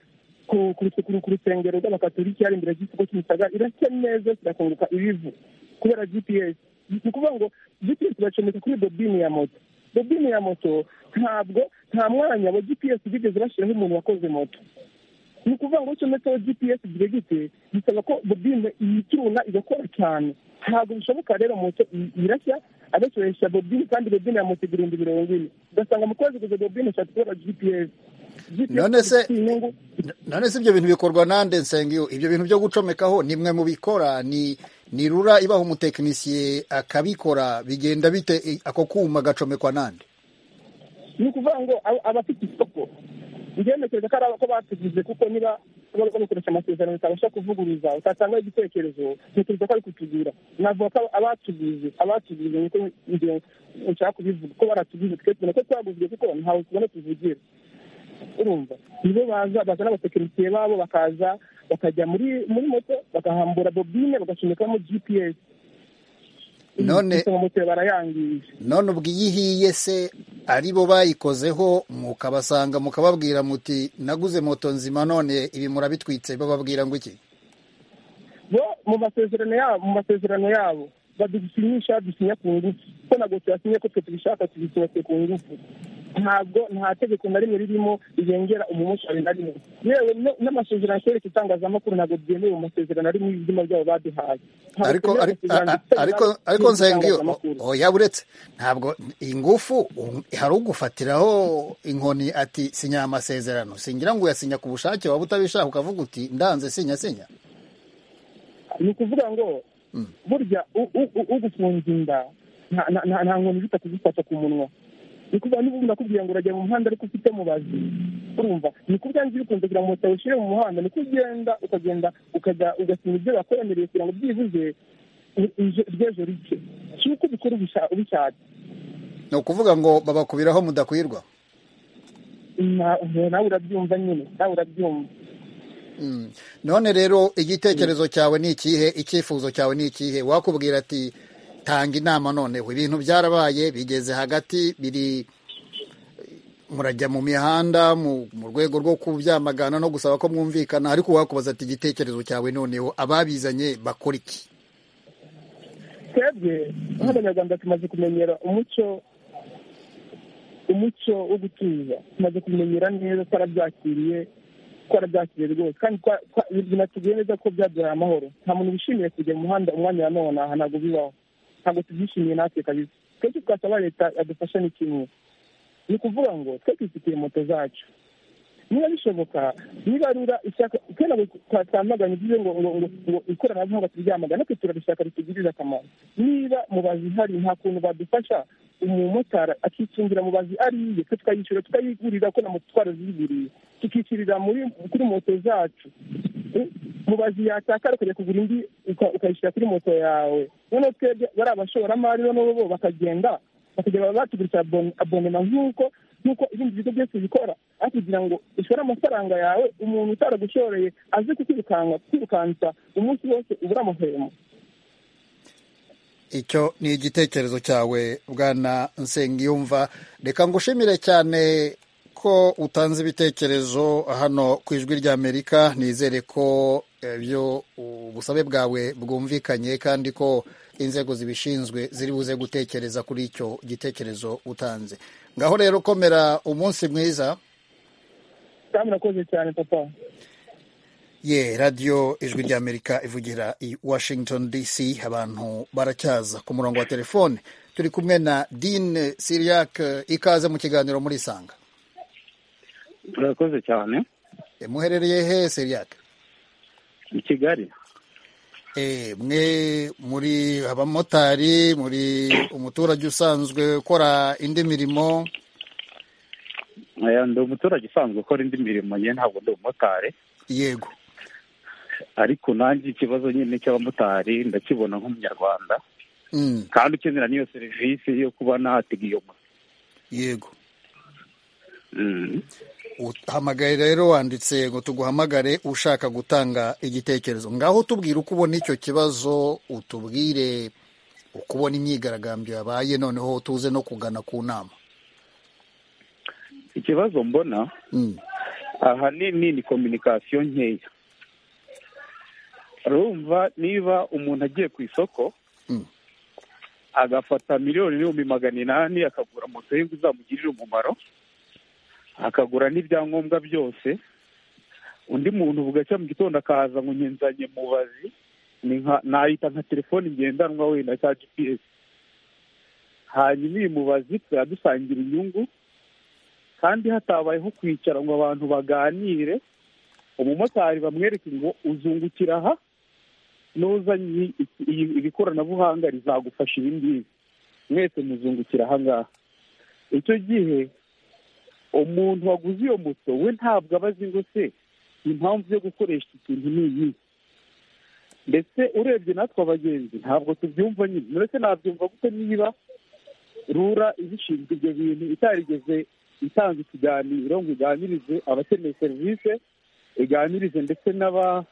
ku ku rusu- ku ru- ku rusengero rw'abakatoliki hari imbere y'isoko cy'imisagara irashya neza kirakunguka ibivu kubera gps ni ukuvuga ngo gps iracomeka kuri bobine ya moto bobine ya moto ntabwo nta mwanya wa gps bigeze bashyiraho umuntu wakoze moto ni ukuvuga ngo ucometseho gps igihe gite bisaba ko bobine yicyuna igakora cyane ntabwo bishoboka rero moto i- irashya agakoresha bobine kandi bobine ya moto igihumbi mirongo ine ugasanga mu kwezi gusa bobine eshatu kubera gps GPS None se- ifite inyungu none si ibyo bintu bikorwa nande nsengeyo ibyo bintu byo gucomekaho ni mwe mubikora ni ni rura ibaha umutekinisiye akabikora bigenda bite i- ako kuma gacomekwa nande ni ukuvuga ngo aba- abafite isoko njyewe ntekereza ko ari abo batugize kuko niba bari bakoresha amasezerano bitabasha kuvuguruza utatanga igitekerezo ntekereza ko ari kutugura navuga ko abatugize abatugize niko njye nshaka kubivuga ko baratugize twe tubona ko twaguzwe kuko ntawe tubona tuvugira urumva nibo baza bazana abatekinisiye babo bakaza bakajya muri muri moto bagahambura bobine bagacomekamo gps None- Isonga moto barayangije none ubwo iyo ihiye se ari bo bayikozeho mukabasanga mukababwira muti naguze moto nzima none ibi murabitwitse bababwira ngo iki bo mu masezerano yabo mu masezerano yabo badusinyisha dusinya ku ngufu ko ntabwo tuyasinye ko twe tubishaka tubitubase ku ngufu ntabwo nta tegeko na rimwe ririmo rirengera umumotari na rimwe yewe no- n'amasezerano akoreshwa itangazamakuru ntabwo byemewe mu masezerano ari mu izina ryabo baduhaye Ntabwo ariko twemewe ariko amasezerano dufitanye ariko nabo ariko nsengiyo n'itangazamakuru. oya uretse ntabwo ingufu um, hari ugufatiraho inkoni ati sinya amasezerano singira ngo uyasinya ku bushake waba utabishaka ukavuga uti ndanze sinya sinya ni ukuvuga ngo burya u- u- u- ugufunga inda nta- nta- nta- nta nkoni zita kuzifata ku munwa ni ukuvuga niba umuntu akubwiye ngo urajya mu muhanda ariko ufite mubazi urumva ni kubwa nzi bikunze kugira ngo moto ushyire mu muhanda niko ugenda ukagenda ukajya ugasinya ibyo bakwemereye kugira ngo byibuze u- ije- ry'ejo rike si uko ubikora ubisha- ubishatse ni ukuvuga ngo babakubiraho mudakwirwa Na- nawe urabyumva nyine nawe urabyumva Mm. none rero igitekerezo cyawe ni ikihe icyifuzo cyawe ni ikihe wakubwira ati tanga inama noneho ibintu byarabaye bigeze hagati biri murajya mu mihanda mu mu rwego rwo kubyamagana no gusaba ko mwumvikana ariko wakubaza ati igitekerezo cyawe noneho ababizanye bakora iki twebwe nk'abanyarwanda tumaze kumenyera umuco umuco wo gutuza tumaze kumenyera neza twarabyakiriye twarabyakiriye rwose kandi twa- twa- binatubwiye neza ko byaduhaye amahoro nta muntu wishimiye kujya mu muhanda umwanya wa none aha ntabwo bibaho ntabwo tubyishimiye natwe kabisa twese twasaba leta yadufasha ni kimwe ni ukuvuga ngo twe twifitiye moto zacu niba bishoboka nibarura ishyaka kera ngo twa- twamaganye ibyiza ngo ngo ngo- ngo ikoranabuhanga turyamagane ariko turarishaka ritugirire akamaro niba mu bazi hari nta kuntu badufasha umumotari akikingira mu bazi ari iye twe tukayishyura tukayigurira ko na moto twaraziguriye tukishyurira muri kuri moto zacu Eh, mu bazi yatakara ukajya kugura indi uka- ukayishyira kuri moto yawe noneho twebwe bari abashoramari noneho bo bakagenda bakajya batugurishya abonema nk'uko nk'uko ibindi bigo byose bikora aho kugira ngo ushore amafaranga yawe umuntu utaragushoreye aze kukwirukanka kwirukansa umunsi wose ubura amahwemo icyo ni igitekerezo cyawe bwana nsengiyumva reka ngushimire cyane ko utanze ibitekerezo hano ku ijwi ry'amerika nizere ko ibyo ubusabe bwawe bwumvikanye kandi ko inzego zibishinzwe ziri buze gutekereza kuri icyo gitekerezo utanze ngaho rero komera umunsi mwiza kandi urakoze cyane papa ye radiyo ijwi ry'amerika ivugira i washington dc abantu baracyaza ku murongo wa telefone turi kumwe na dine siriak ikaze mu kiganiro muri sanga turakoze cyane e, muherereye he siriak i kigali e, mwe muri abamotari muri umuturage usanzwe ukora indi mirimo Eh, ndi umuturage usanzwe ukora indi mirimo ye ntabwo ndi umumotari yego ariko nanjye ikibazo nyine cy'abamotari ndakibona nk'umunyarwanda mm, kandi ukenera n'iyo serivisi yo kuba natega iyo moto yego Mm. uhamagaye rero wanditse ngo tuguhamagare ushaka gutanga igitekerezo ngaho tubwire uko ubona icyo kibazo utubwire uko ubona imyigaragambyo yabaye noneho tuze no kugana ku nama ikibazo mbona Mm, ahanini ni kominikasiyo nkeya urumva niba umuntu agiye ku isoko Mm. agafata miliyoni n'ibihumbi magana inani akagura moto ye ngo izamugirire umumaro akagura n'ibyangombwa byose undi muntu bugacya mu gitondo akahaza ngo nyenzanye mubazi ni nka nayita nka telefone ngendanwa wenda cya gps hanyuma iyi mubazi tukaba dusangira inyungu kandi hatabayeho kwicara ngo abantu baganire umumotari bamwereke ngo uzungukira aha n'uzanye iki- iyi- iri koranabuhanga rizagufasha ibi ngibi mwese muzungukira aha ngaha icyo gihe umuntu waguze iyo moto we ntabwo aba azi ngo se impamvu yo gukoresha iki kintu ni iyi ndetse urebye natwe abagenzi ntabwo tubyumva nyine ndetse nabyumva kuko niba rura ibishinzwe ibyo bintu itarigeze itanga ikiganiro ngo iganirize abakeneye serivisi iganirize ndetse n'aba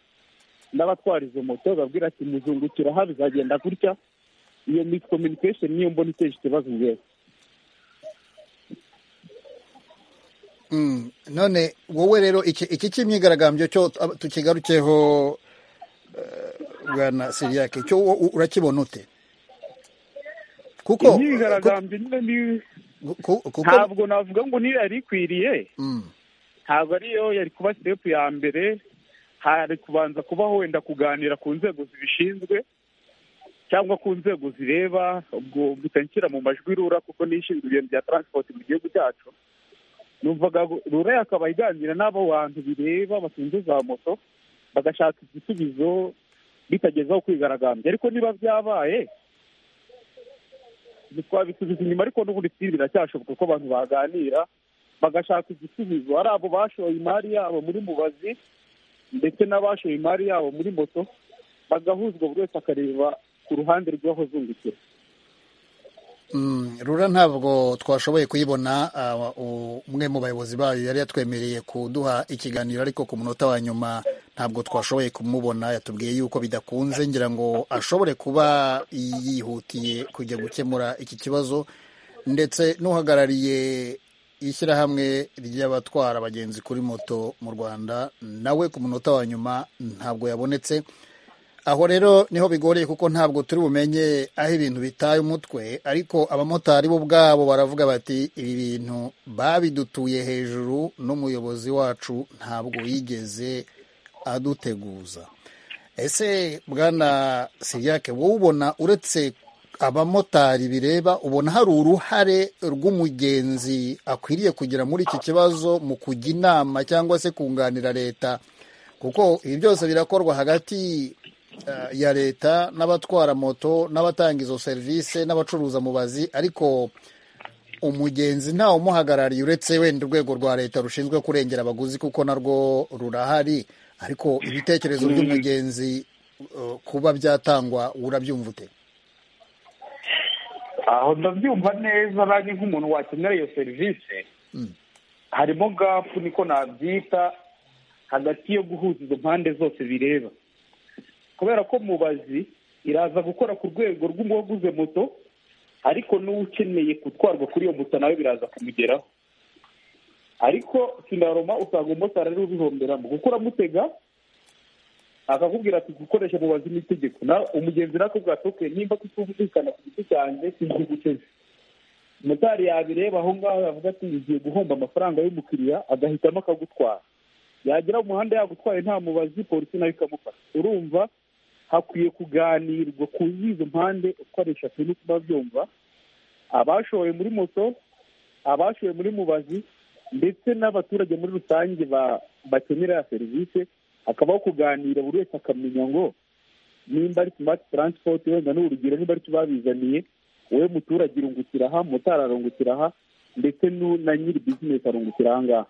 n'abatwara izo moto babwira ati muzungukira aha bizagenda gutya iyo miscommunication niyo mbona iteje ikibazo ngewe mm. none wowe rero iki iki cy'imyigaragambyo cyo ab- tukigarukeho eh, bwana siriak cyo wo- u- urakibona ute kuko imyigaragambyo nyine ni ku- kuko ntabwo navuga ngo niyo yari ikwiriye Mm, ntabwo ariyo yari kuba sitepu ya mbere hari kubanza kubaho wenda kuganira ku nzego zibishinzwe cyangwa ku nzego zireba ubwo mpita nshyira mu majwi rura kuko n'ishinzwe ibintu bya taransipoti mu gihugu cyacu numvaga rura yakaba iganira n'abo bantu bireba batunze za moto bagashaka igisubizo bitagezaho kwigaragambya ariko niba byabaye ntitwabisubiza inyuma ariko n'ubundi siri biracyashoboka ko abantu baganira bagashaka igisubizo ari abo bashoye imari yabo muri mubazi ndetse n'abashoye imari yabo muri moto bagahuzwa buri wese akareba ku ruhande rw'abazungukira mm, rura ntabwo twashoboye kuyibona ah, u- umwe mu bayobozi bayo yari yatwemereye kuduha ikiganiro ariko ku munota wa nyuma ntabwo twashoboye kumubona yatubwiye yuko bidakunze ngira ngo ashobore kuba yihutiye kujya gukemura iki kibazo ndetse n'uhagarariye ishyirahamwe ry'abatwara abagenzi kuri moto mu rwanda nawe ku munota wa nyuma ntabwo yabonetse aho rero niho bigoreye kuko ntabwo turi bumenye aho ibintu bitaye umutwe ariko abamotari bo ubwabo baravuga bati ibi bintu babidutuye hejuru n'umuyobozi wacu ntabwo yigeze aduteguza ese bwana siriyake wowe ubona uretse abamotari bireba ubona hari uruhare rw'umugenzi akwiriye kugira muri iki kibazo mu kujya inama cyangwa se kunganira leta kuko ibi byose birakorwa hagati eh, ya leta n'abatwara moto n'abatanga izo serivisi n'abacuruza mubazi ariko umugenzi ntawe umuhagarariye uretse wenda urwego rwa leta rushinzwe kurengera abaguzi kuko narwo rurahari ariko ibitekerezo by'umugenzi eh, kuba byatangwa urabyumva ute aho ndabyumva neza nanjye nk'umuntu wakenera iyo serivisi harimo gapu niko nabyita hagati yo guhuza izo mpande zose bireba kubera ko mubazi iraza gukora ku rwego rw'uwaguze moto ariko n'ukeneye gutwarwa kuri iyo moto nawe biraza kumugeraho ariko sinaroma usanga umumotari ari ubihomberamo kuko uramutega akakubwira ati gukoresha mubazi n'itegeko nawe umugenzi nakubwira ati oke nimba tutumvikana ku giti cyanjye sinzi guteze motari yabireba aho ngaho yavuga ati ngiye guhomba amafaranga y'umukiriya agahitamo akagutwara yagera mu muhanda yagutwaye nta mubazi polisi nayo ikamufata urumva hakwiye kuganirwa ku izo mpande uko ari eshatu no kuba byumva abashoye muri moto abashoye muri mubazi ndetse n'abaturage muri rusange ba- bakenera ya serivisi hakabaho kuganira buri wese akamenya ngo nimba ari simati taransipoti wenda ni urugero niba ari tubabizaniye wowe muturage irungukira aha motari arungukira aha ndetse n'u- na nyiri bizinesi arungukira aha ngaha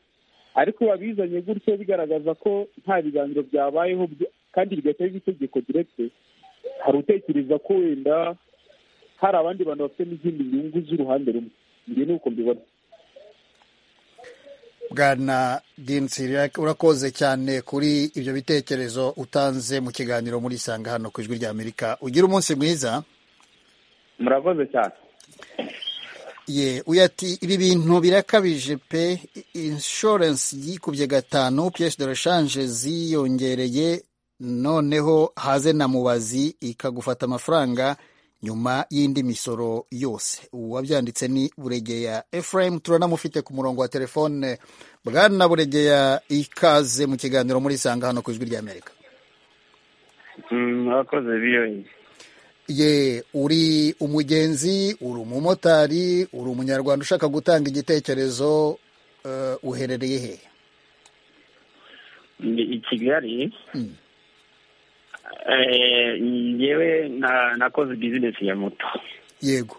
ariko babizanye gutyo bigaragaza ko nta biganiro byabayeho byo- kandi bigahita biba itegeko direkite hari utekereza ko wenda hari abandi bantu bafite n'izindi nyungu z'uruhande rumwe njye ni uko mbibona bwana dinsiriak urakoze cyane kuri ibyo bitekerezo utanze mu kiganiro muri sanga hano ku ijwi ry'amerika ugira umunsi mwiza murakoze cyane ye uyu ati ibi bintu birakabije pe inshuwarensi yikubye gatanu piyesi de reshanje ziyongereye noneho haze na mubazi ikagufata amafaranga nyuma y'indi misoro yose uwabyanditse ni buregeya efurayim turanamufite ku murongo wa telefone bwana buregeya ikaze mu kiganiro muri sanga hano ku ijwi ry'amerika mwakoze biyoyi ye uri umugenzi uri umumotari uri umunyarwanda ushaka gutanga igitekerezo eh, uherereye hehe ni i kigali Eh, njyewe na- nakoze bizinesi ya moto yego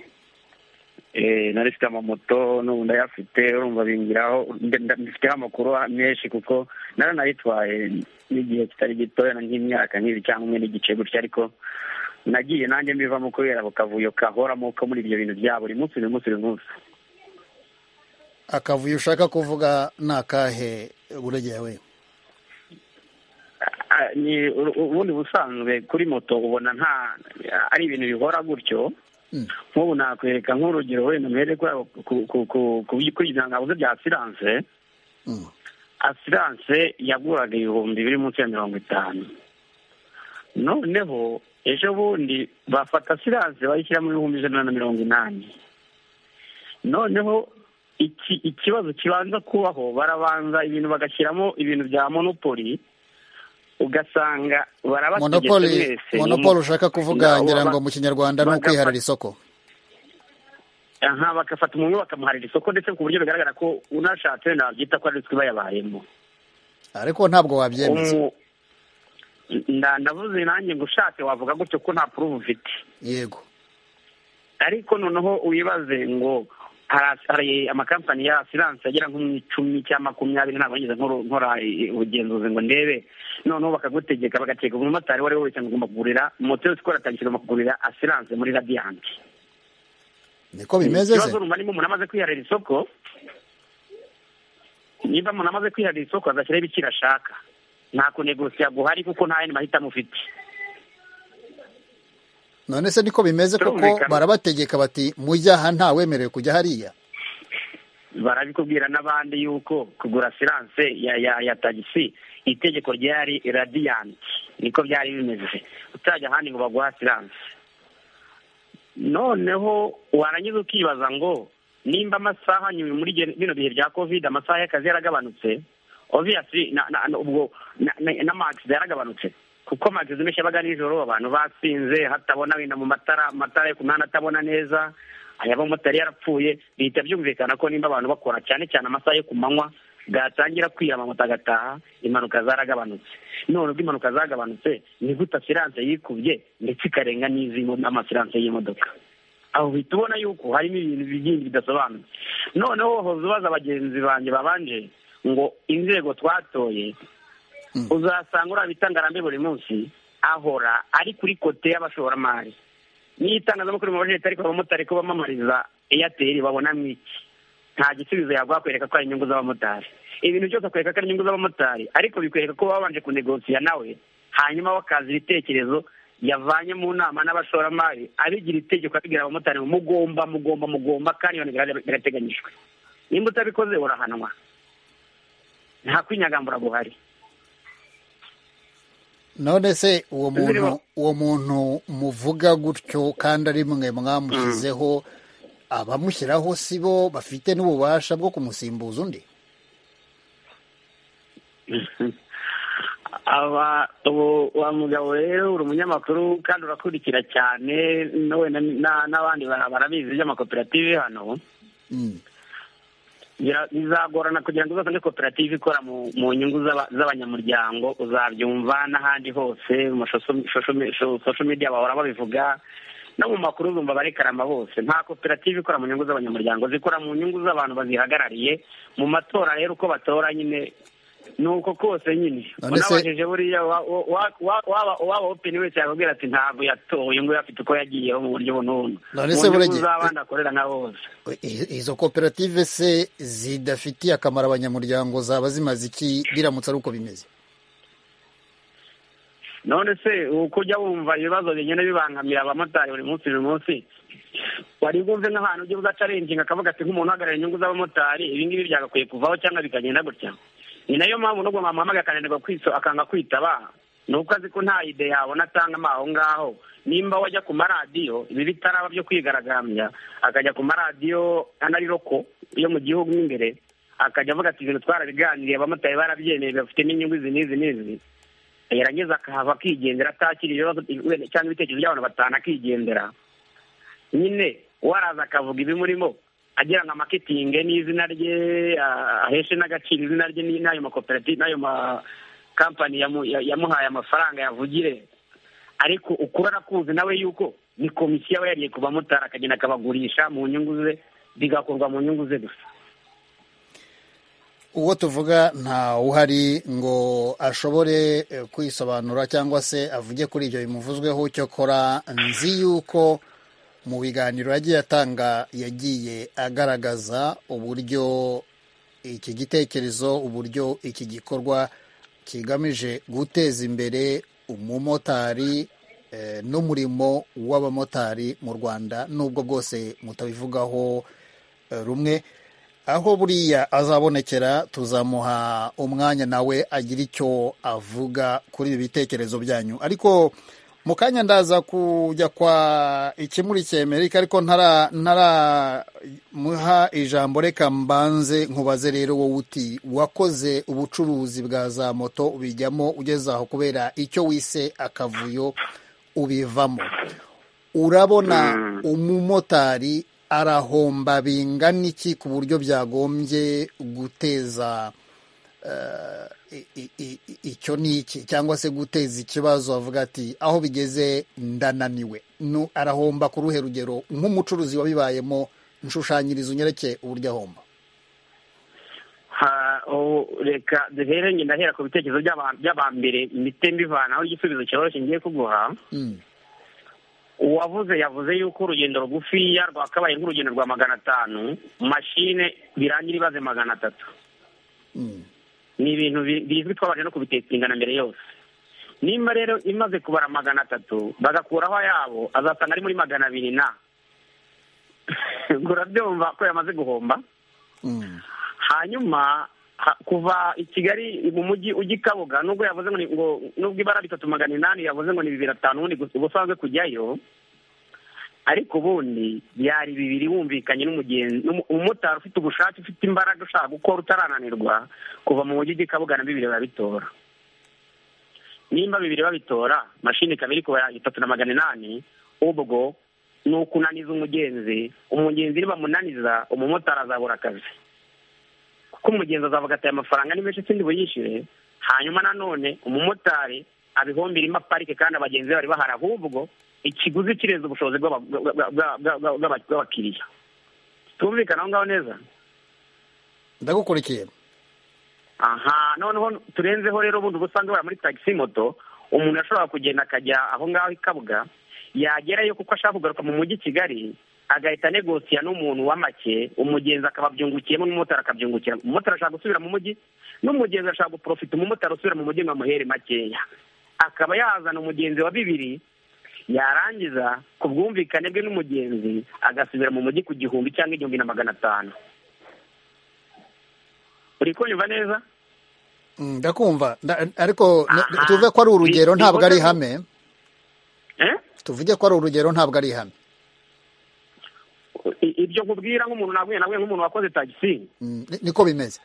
Eh, nari mfite amamoto n'ubu ndayafite urumva bingiraho nde- nda- mbifiteho amakuru menshi kuko naranayitwaye n'igihe kitari gitoya na nk'imyaka nk'ibiri cyangwa umwe n'igice gutya ariko nagiye nanjye mbivamo kubera ako kavuyo kahoramo ko muri ibyo bintu bya buri munsi buri munsi buri munsi akavuyo ushaka kuvuga ni akahe buregeye we Ah, ni u- ubundi busanzwe kuri moto ubona nta ari ibintu bihora gutyo Mm. nk'ubu nakwereka nk'urugero wenda muhere kuri abo- ku- ku- ku- ku- kuri izo ngabuze bya asiranse Mm. asiranse yaguraga ibihumbi biri munsi ya mirongo itanu noneho ejo bundi bafata asiranse bayishyiramo ibihumbi ijana na mirongo inani noneho iki ikibazo kibanza kubaho barabanza ibintu bagashyiramo ibintu bya monopoli ugasanga barabategetse monopoli mwese monopoli ushaka kuvuga Abo ngira ba- ngo mu kinyarwanda ni bagafata- ukwiharira isoko aha bagafata umuntu bakamuharira isoko ndetse ku buryo bigaragara ko unashatse wenda wabyita ko ari twe bayabayemo ariko ntabwo wabyemeza Umu- nda- ndavuze nanjye ngo ushatse wavuga gutyo ko nta puruvu ufite yego ariko noneho wibaze ngo hara- hari amakampani ya asiranse agera nko mu icumi cyangwa makumyabiri ntabwo nigeze nkora- nkora i- ubugenzuzi ngo ndebe noneho bakagutegeka bagategeka umumotari uwo ari we wese ngo ugomba kugurira moto yose ikora tagisi ugomba kugurira asiranse muri radiyanti niko bimeze se ikibazo urumva niba umuntu amaze kwiharira isoko niba umuntu amaze kwiharira isoko azashyiraho ibiciro ashaka nta kunegosiya guhari kuko nta yandi mahitamo ufite none se niko bimeze kuko Turumvikana. barabategeka bati mujya aha ntawemerewe kujya hariya barabikubwira n'abandi yuko kugura asiranse ya ya ya tagisi itegeko ryari radiyanti niko byari bimeze utajya ahandi ngo baguhe asiranse noneho warangiza ukibaza ngo nimba amasaha nyuma muri gen- bino bihe bya kovide amasaha y'akazi yaragabanutse obviously na- na- na- ubwo na- na- n'amagisida yaragabanutse kuko amagisida menshi yabaga nijoro abantu basinze hatabona wenda mu matara amatara yo ku mihanda atabona neza aya bamotari yarapfuye bihita byumvikana ko nimba abantu bakora cyane cyane amasaha yo ku manywa bwatangira kwira amamoto agataha impanuka zaragabanutse none ubwo impanuka zagabanutse ni gute asiranse yikubye ndetse ikarenga n'izi mo- n'amasiranse y'imodoka aho uhita ubona yuko harimo ibintu byinshi bidasobanutse noneho hoza ubaza bagenzi banjye babanje ngo inzego twatoye uzasanga uriya bita ngarambe buri munsi ahora ari kuri kote y'abashoramari n'iyo itangazamakuru mu bajeti ariko abamotari ko bamamariza eyateri babonamo iki nta gisubizo yaguha kwereka ko ari inyungu z'abamotari ibintu byose akwereka ko ari inyungu z'abamotari ariko bikwereka ko babanje kunegosiya nawe hanyuma bakaza ibitekerezo yavanye mu nama n'abashoramari abigira itegeko abigira abamotari ngo mugomba mugomba mugomba kandi iyo nteganya birateganyijwe nimba utabikoze urahanwa nta kwinyagambura guhari none se uwo Nzirimo. muntu uwo muntu muvuga gutyo kandi ari mwe mwamushyizeho abamushyiraho si bo bafite n'ububasha bwo kumusimbuza undi aba ubu wa mugabo rero uri umunyamakuru kandi urakurikira cyane nawe na- na- n'abandi bara- barabizi iby'amakoperative hano Mm. Bira- bizagorana kugira ngo uzasange koperative ikora mu mu nyungu z'aba- z'abanyamuryango uzabyumva n'ahandi hose mu social media bahora babivuga no mu makuru uzumva barekarama hose nta koperative ikora mu nyungu z'abanyamuryango zikora mu nyungu z'abantu bazihagarariye mu matora rero uko batora nyine ni uko kose nyine None se- unabajije buriya wa- wa- wa- wa- waba uwaba opini wese yakubwira ati ntabwo yatoye ngo afite uko yagiyeho mu buryo bunubu None mu se nyungu burege- z'abandi akorera na bose I- izo koperative se zidafitiye akamaro abanyamuryango zaba zimaze iki biramutse ari uko bimeze none se uko ujya wumva ibibazo bigenda bibangamira abamotari buri munsi buri munsi wari bwumve nk'ahantu ujya uzacarenginga akavuga ati nk'umuntu uhagarariye inyungu z'abamotari ibi ngibi byagakwiye kuvaho cyangwa bikagenda gutya ni nayo mpamvu nubwo bamuhamagaye akananirwa kwiso akanga kwitaba ni uko azi ko nta ide yabona atangamo aho ngaho nimba wajya ku maradiyo ibi bitaraba byo kwigaragambya akajya ku maradiyo anayiroko yo mu gihugu mo imbere akajya avuga ati ibintu twarabiganiriye abamotari barabyemeye bafite n'inyungu izi n'izi n'izi yarangiza akahava akigendera atakira ibibazo wenda cyangwa ibitekerezo by'abantu batanu akigendera nyine waraza akavuga ibimurimo agira ngo amakitinge n'izina rye ah, aheshe n'agaciro izina rye ni- n'ayo makoperative n'ayo makampani yamu- ya- yamuhaye amafaranga yavugire ariko ukuri arakuzi nawe yuko ni komisiyo aba yariye ku bamotari akagenda akabagurisha mu nyungu ze bigakorwa mu nyungu ze gusa uwo tuvuga nta uhari ngo ashobore eh, kwisobanura cyangwa se avuge kuri ibyo bimuvuzweho cyokora nzi yuko mu biganiro yagiye atanga yagiye agaragaza uburyo iki gitekerezo uburyo iki gikorwa kigamije guteza imbere umumotari eh, n'umurimo w'abamotari mu rwanda nubwo bwose mutabivugaho eh, rumwe aho buriya azabonekera tuzamuha umwanya nawe agira icyo avuga kuri ibi bitekerezo byanyu ariko mu kanya ndaza kujya kwa ikimurikiye amerika ariko ntara ntaramuha ijambo reka mbanze nkubaze rero wowe uti wakoze ubucuruzi bwa za moto ubijyamo ugeze aho kubera icyo wise akavuyo ubivamo urabona umumotari arahomba bingana iki ku buryo byagombye guteza i- i- i- i- icyo ni iki cyangwa se guteza ikibazo avuga ati aho bigeze ndananiwe Nu- arahomba ku ruhe rugero nk'umucuruzi wabibayemo nshushanyiriza unyereke uburyo ahomba Ha- o- reka duhere njye ndahera ku bitekerezo by'aba- by'abambere mbite mbivanaho igisubizo cyoroshye ngiye kuguha Mm. uwavuze yavuze yuko urugendo rugufiya rwakabaye nk'urugendo rwa magana atanu mashine birangira ibaze magana atatu Mm. ni ibintu bi- bizwi twabanje no kubitetingana mbere yose nimba rero imaze kubara magana atatu bagakuraho ayabo azasanga ari muri magana abiri na ubwo urabyumva ko yamaze guhomba Mm. hanyuma ha- kuva i kigali mu mujyi ujya i kabuga nubwo yavuze ngo ni- ngo nubwo ibara bitatu magana inani yavuze ngo ni bibiri na bitanu ubundi gusa- ubusanzwe kujyayo ariko ubundi byari bibiri wumvikanye n'umugenzi n'umu- umumotari ufite ubushake ufite imbaraga ushaka gukora utarananirwa kuva mu mujyi ujya i kabuga na bibiri barabitora nimba bibiri babitora mashini ikaba iri kubara itatu na magana inani ubwo ni ukunaniza umugenzi umugenzi nibamunaniza umumotari azabura akazi kuko umugenzi azavuga ati aya mafaranga ni menshi sindi buyishyure hanyuma nanone umumotari abihombira ima parike kandi abagenzi be bari bahari ahubwo ikiguzi kirenze ubushobozi bw'aba- bwa- bwa- bwa- bwa- bwa- bw'abakiriya tumvikana aho ngaho neza ndagukurikiye aha noneho turenzeho rero ubundi ubusanzwe bara muri tagisi moto umuntu ashobora kugenda akajya aho ngaho i kabuga yagerayo kuko ashaka kugaruka mu mujyi i kigali agahita negosiya n'umuntu wa make umugenzi akababyungukiyemo n'umumotari akabyungukira umumotari ashaka gusubira mu mujyi n'umugenzi ashaka guprofita umumotari usubira mu mujyi ngo amuhere makeya akaba yazana umugenzi wa bibiri yarangiza ku bwumvikane bwe n'umugenzi agasubira mu mujyi ku gihumbi cyangwa igihumbi na magana atanu uri kunyumva neza Mm, ndakumva Nda- ariko ne- Aha. tuve ko ari urugero Ni- ntabwo ari ni- ihame eh? tuvuge ko ari urugero ntabwo ari ihame I- ibyo nkubwira nk'umuntu naguye naguye nk'umuntu wakoze tagisi Mm, ni- niko bimeze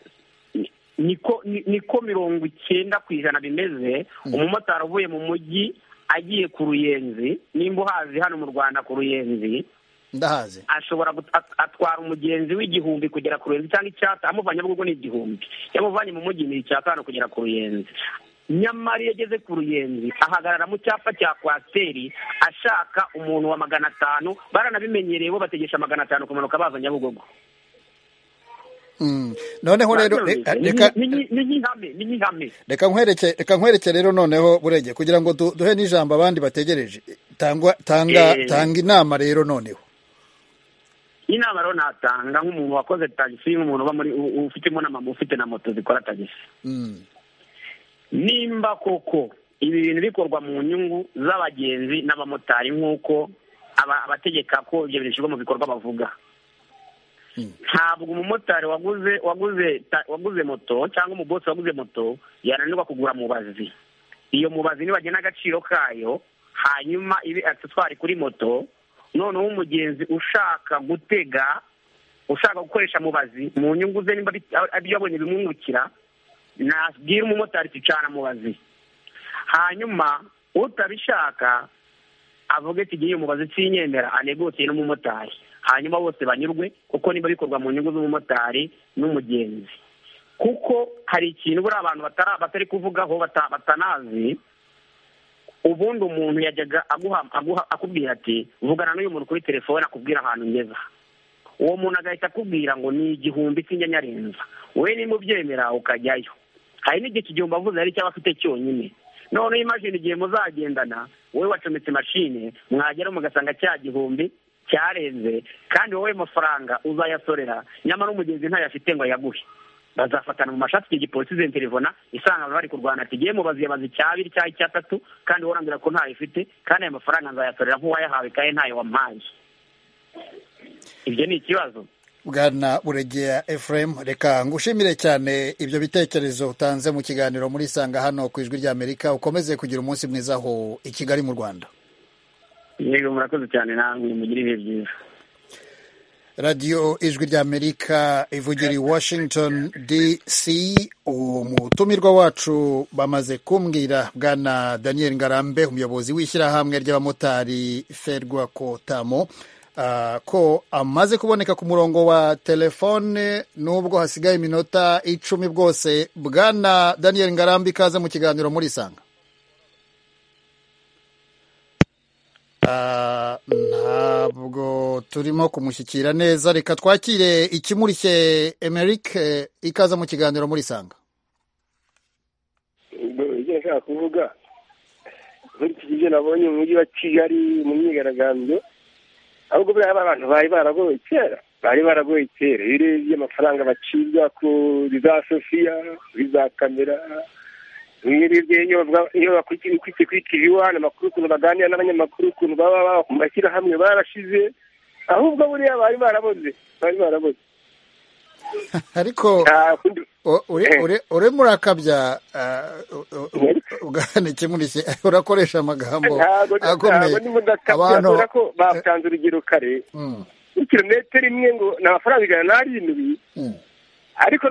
ni- niko ni- niko mirongo icyenda ku ijana bimeze umumotari uvuye mu mujyi agiye ku ruyenzi nimba uhazi hano mu rwanda ku ruyenzi ndahazi ashobora gut- at- atwara umugenzi w'igihumbi kugera ku ruyenzi cyangwa icyata amuvanye ahubwo ni igihumbi yamuvanye mu mujyi ni icyatanu kugera ku ruyenzi nyamara iyo ageze ku ruyenzi ahagarara mu cyapa cya kwasiteri ashaka umuntu wa magana atanu baranabimenyereye bo bategesha magana atanu kumanuka baza nyabugogo Mm. noneho rero re- reka nk'ihame ni nk'ihame reka nkwereke reka nkwereke rero noneho burege kugira ngo du- duhe n'ijambo abandi bategereje tangwa tanga Eh. tanga inama rero noneho inama rero natanga nk'umuntu wakoze tagisi nk'umuntu uba muri u- ufitemo na mama ufite na moto zikora tagisi Mm. nimba koko ibi bintu bikorwa mu nyungu z'abagenzi n'abamotari nk'uko aba- abategeka ko ibyo bintu bishyirwa mu bikorwa bavuga ntabwo umumotari waguze waguze ta- waguze moto cyangwa umubosi waguze moto yananirwa kugura mubazi iyo mubazi nibagena agaciro kayo hanyuma ibe agisitwari kuri moto noneho umugenzi ushaka gutega ushaka gukoresha mubazi mu nyungu ze nimba bit- ari- ibyo yabonye bimwungukira nabwira umumotari ticana mubazi hanyuma utabishaka avuge ati igihe umubazi ucinyemera anegosiye n'umumotari hanyuma bose banyurwe kuko niba bikorwa mu nyungu z'umumotari n'umugenzi kuko hari ikintu buriya abantu batara- batari kuvugaho bata- batanazi ubundi umuntu yajyaga aguha aguha akubwira ati vugana n'uyu muntu kuri telefone akubwira ahantu ngeza uwo muntu agahita akubwira ngo ni igihumbi cy'inyanyarenza wowe niba ubyemera ukajyayo hari n'igihe iki gihumbi avuze ari icyaba afite cyonyine noneho imashini igihe muzagendana wowe wacometse imashini mwagera mugasanga cya gihumbi cyarenze kandi wowe mafaranga uzayasorera nyamara umugenzi ntayafite ngo ayaguhe bazafatana mu mashati igihe polisi izenterevona isanga abantu bari kurwana ati ngiye mubazi yabaze icyabiri cyangwa icyatatu kandi wowe urambwira ko ntayo ufite kandi ayo mafaranga nzayasorera nk'uwayahawe kandi ntayo wampaye ibyo ni ikibazo bwana buregera efuremu reka ngushimire cyane ibyo bitekerezo utanze mu kiganiro muri isanga hano ku ijwi rya amerika ukomeze kugira umunsi mwiza aho i kigali mu rwanda yego murakoze cyane namwe mugire ibihe byiza radiyo ijwi rya amerika ivugira i washington dc umutumirwa wacu bamaze kumbwira bwana daniel ngarambe umuyobozi w'ishyirahamwe ry'abamotari ferwa kotamo ko amaze kuboneka ku murongo wa telefone nubwo hasigaye iminota icumi bwose bwana daniel ngarambe ikaze mu kiganiro muri isanga ntabwo turimo kumushyikira neza reka twakire ikimurishye emerike ikaze mu kiganiro muri isanga ibyo nashaka kuvuga muri iki gihe nabonye mu mujyi wa kigali mu myigaragambyo ahubwo buriya abantu bari baragoye kera bari baragoye kera iyo urebye amafaranga bacibwa kuri za sofiya kuri za kamera iyo bakwitse kuri tiviwani amakuru ukuntu baganira n'abanyamakuru ukuntu baba baba ku mashyirahamwe barashize ahubwo buriya bari baraboze bari baraboze ariko urimo urakabya ugana ikimurishye urakoresha amagambo akomeye abantu batanze urugero kare kilometero imwe ngo ni amafaranga ijana n'arindwi ariko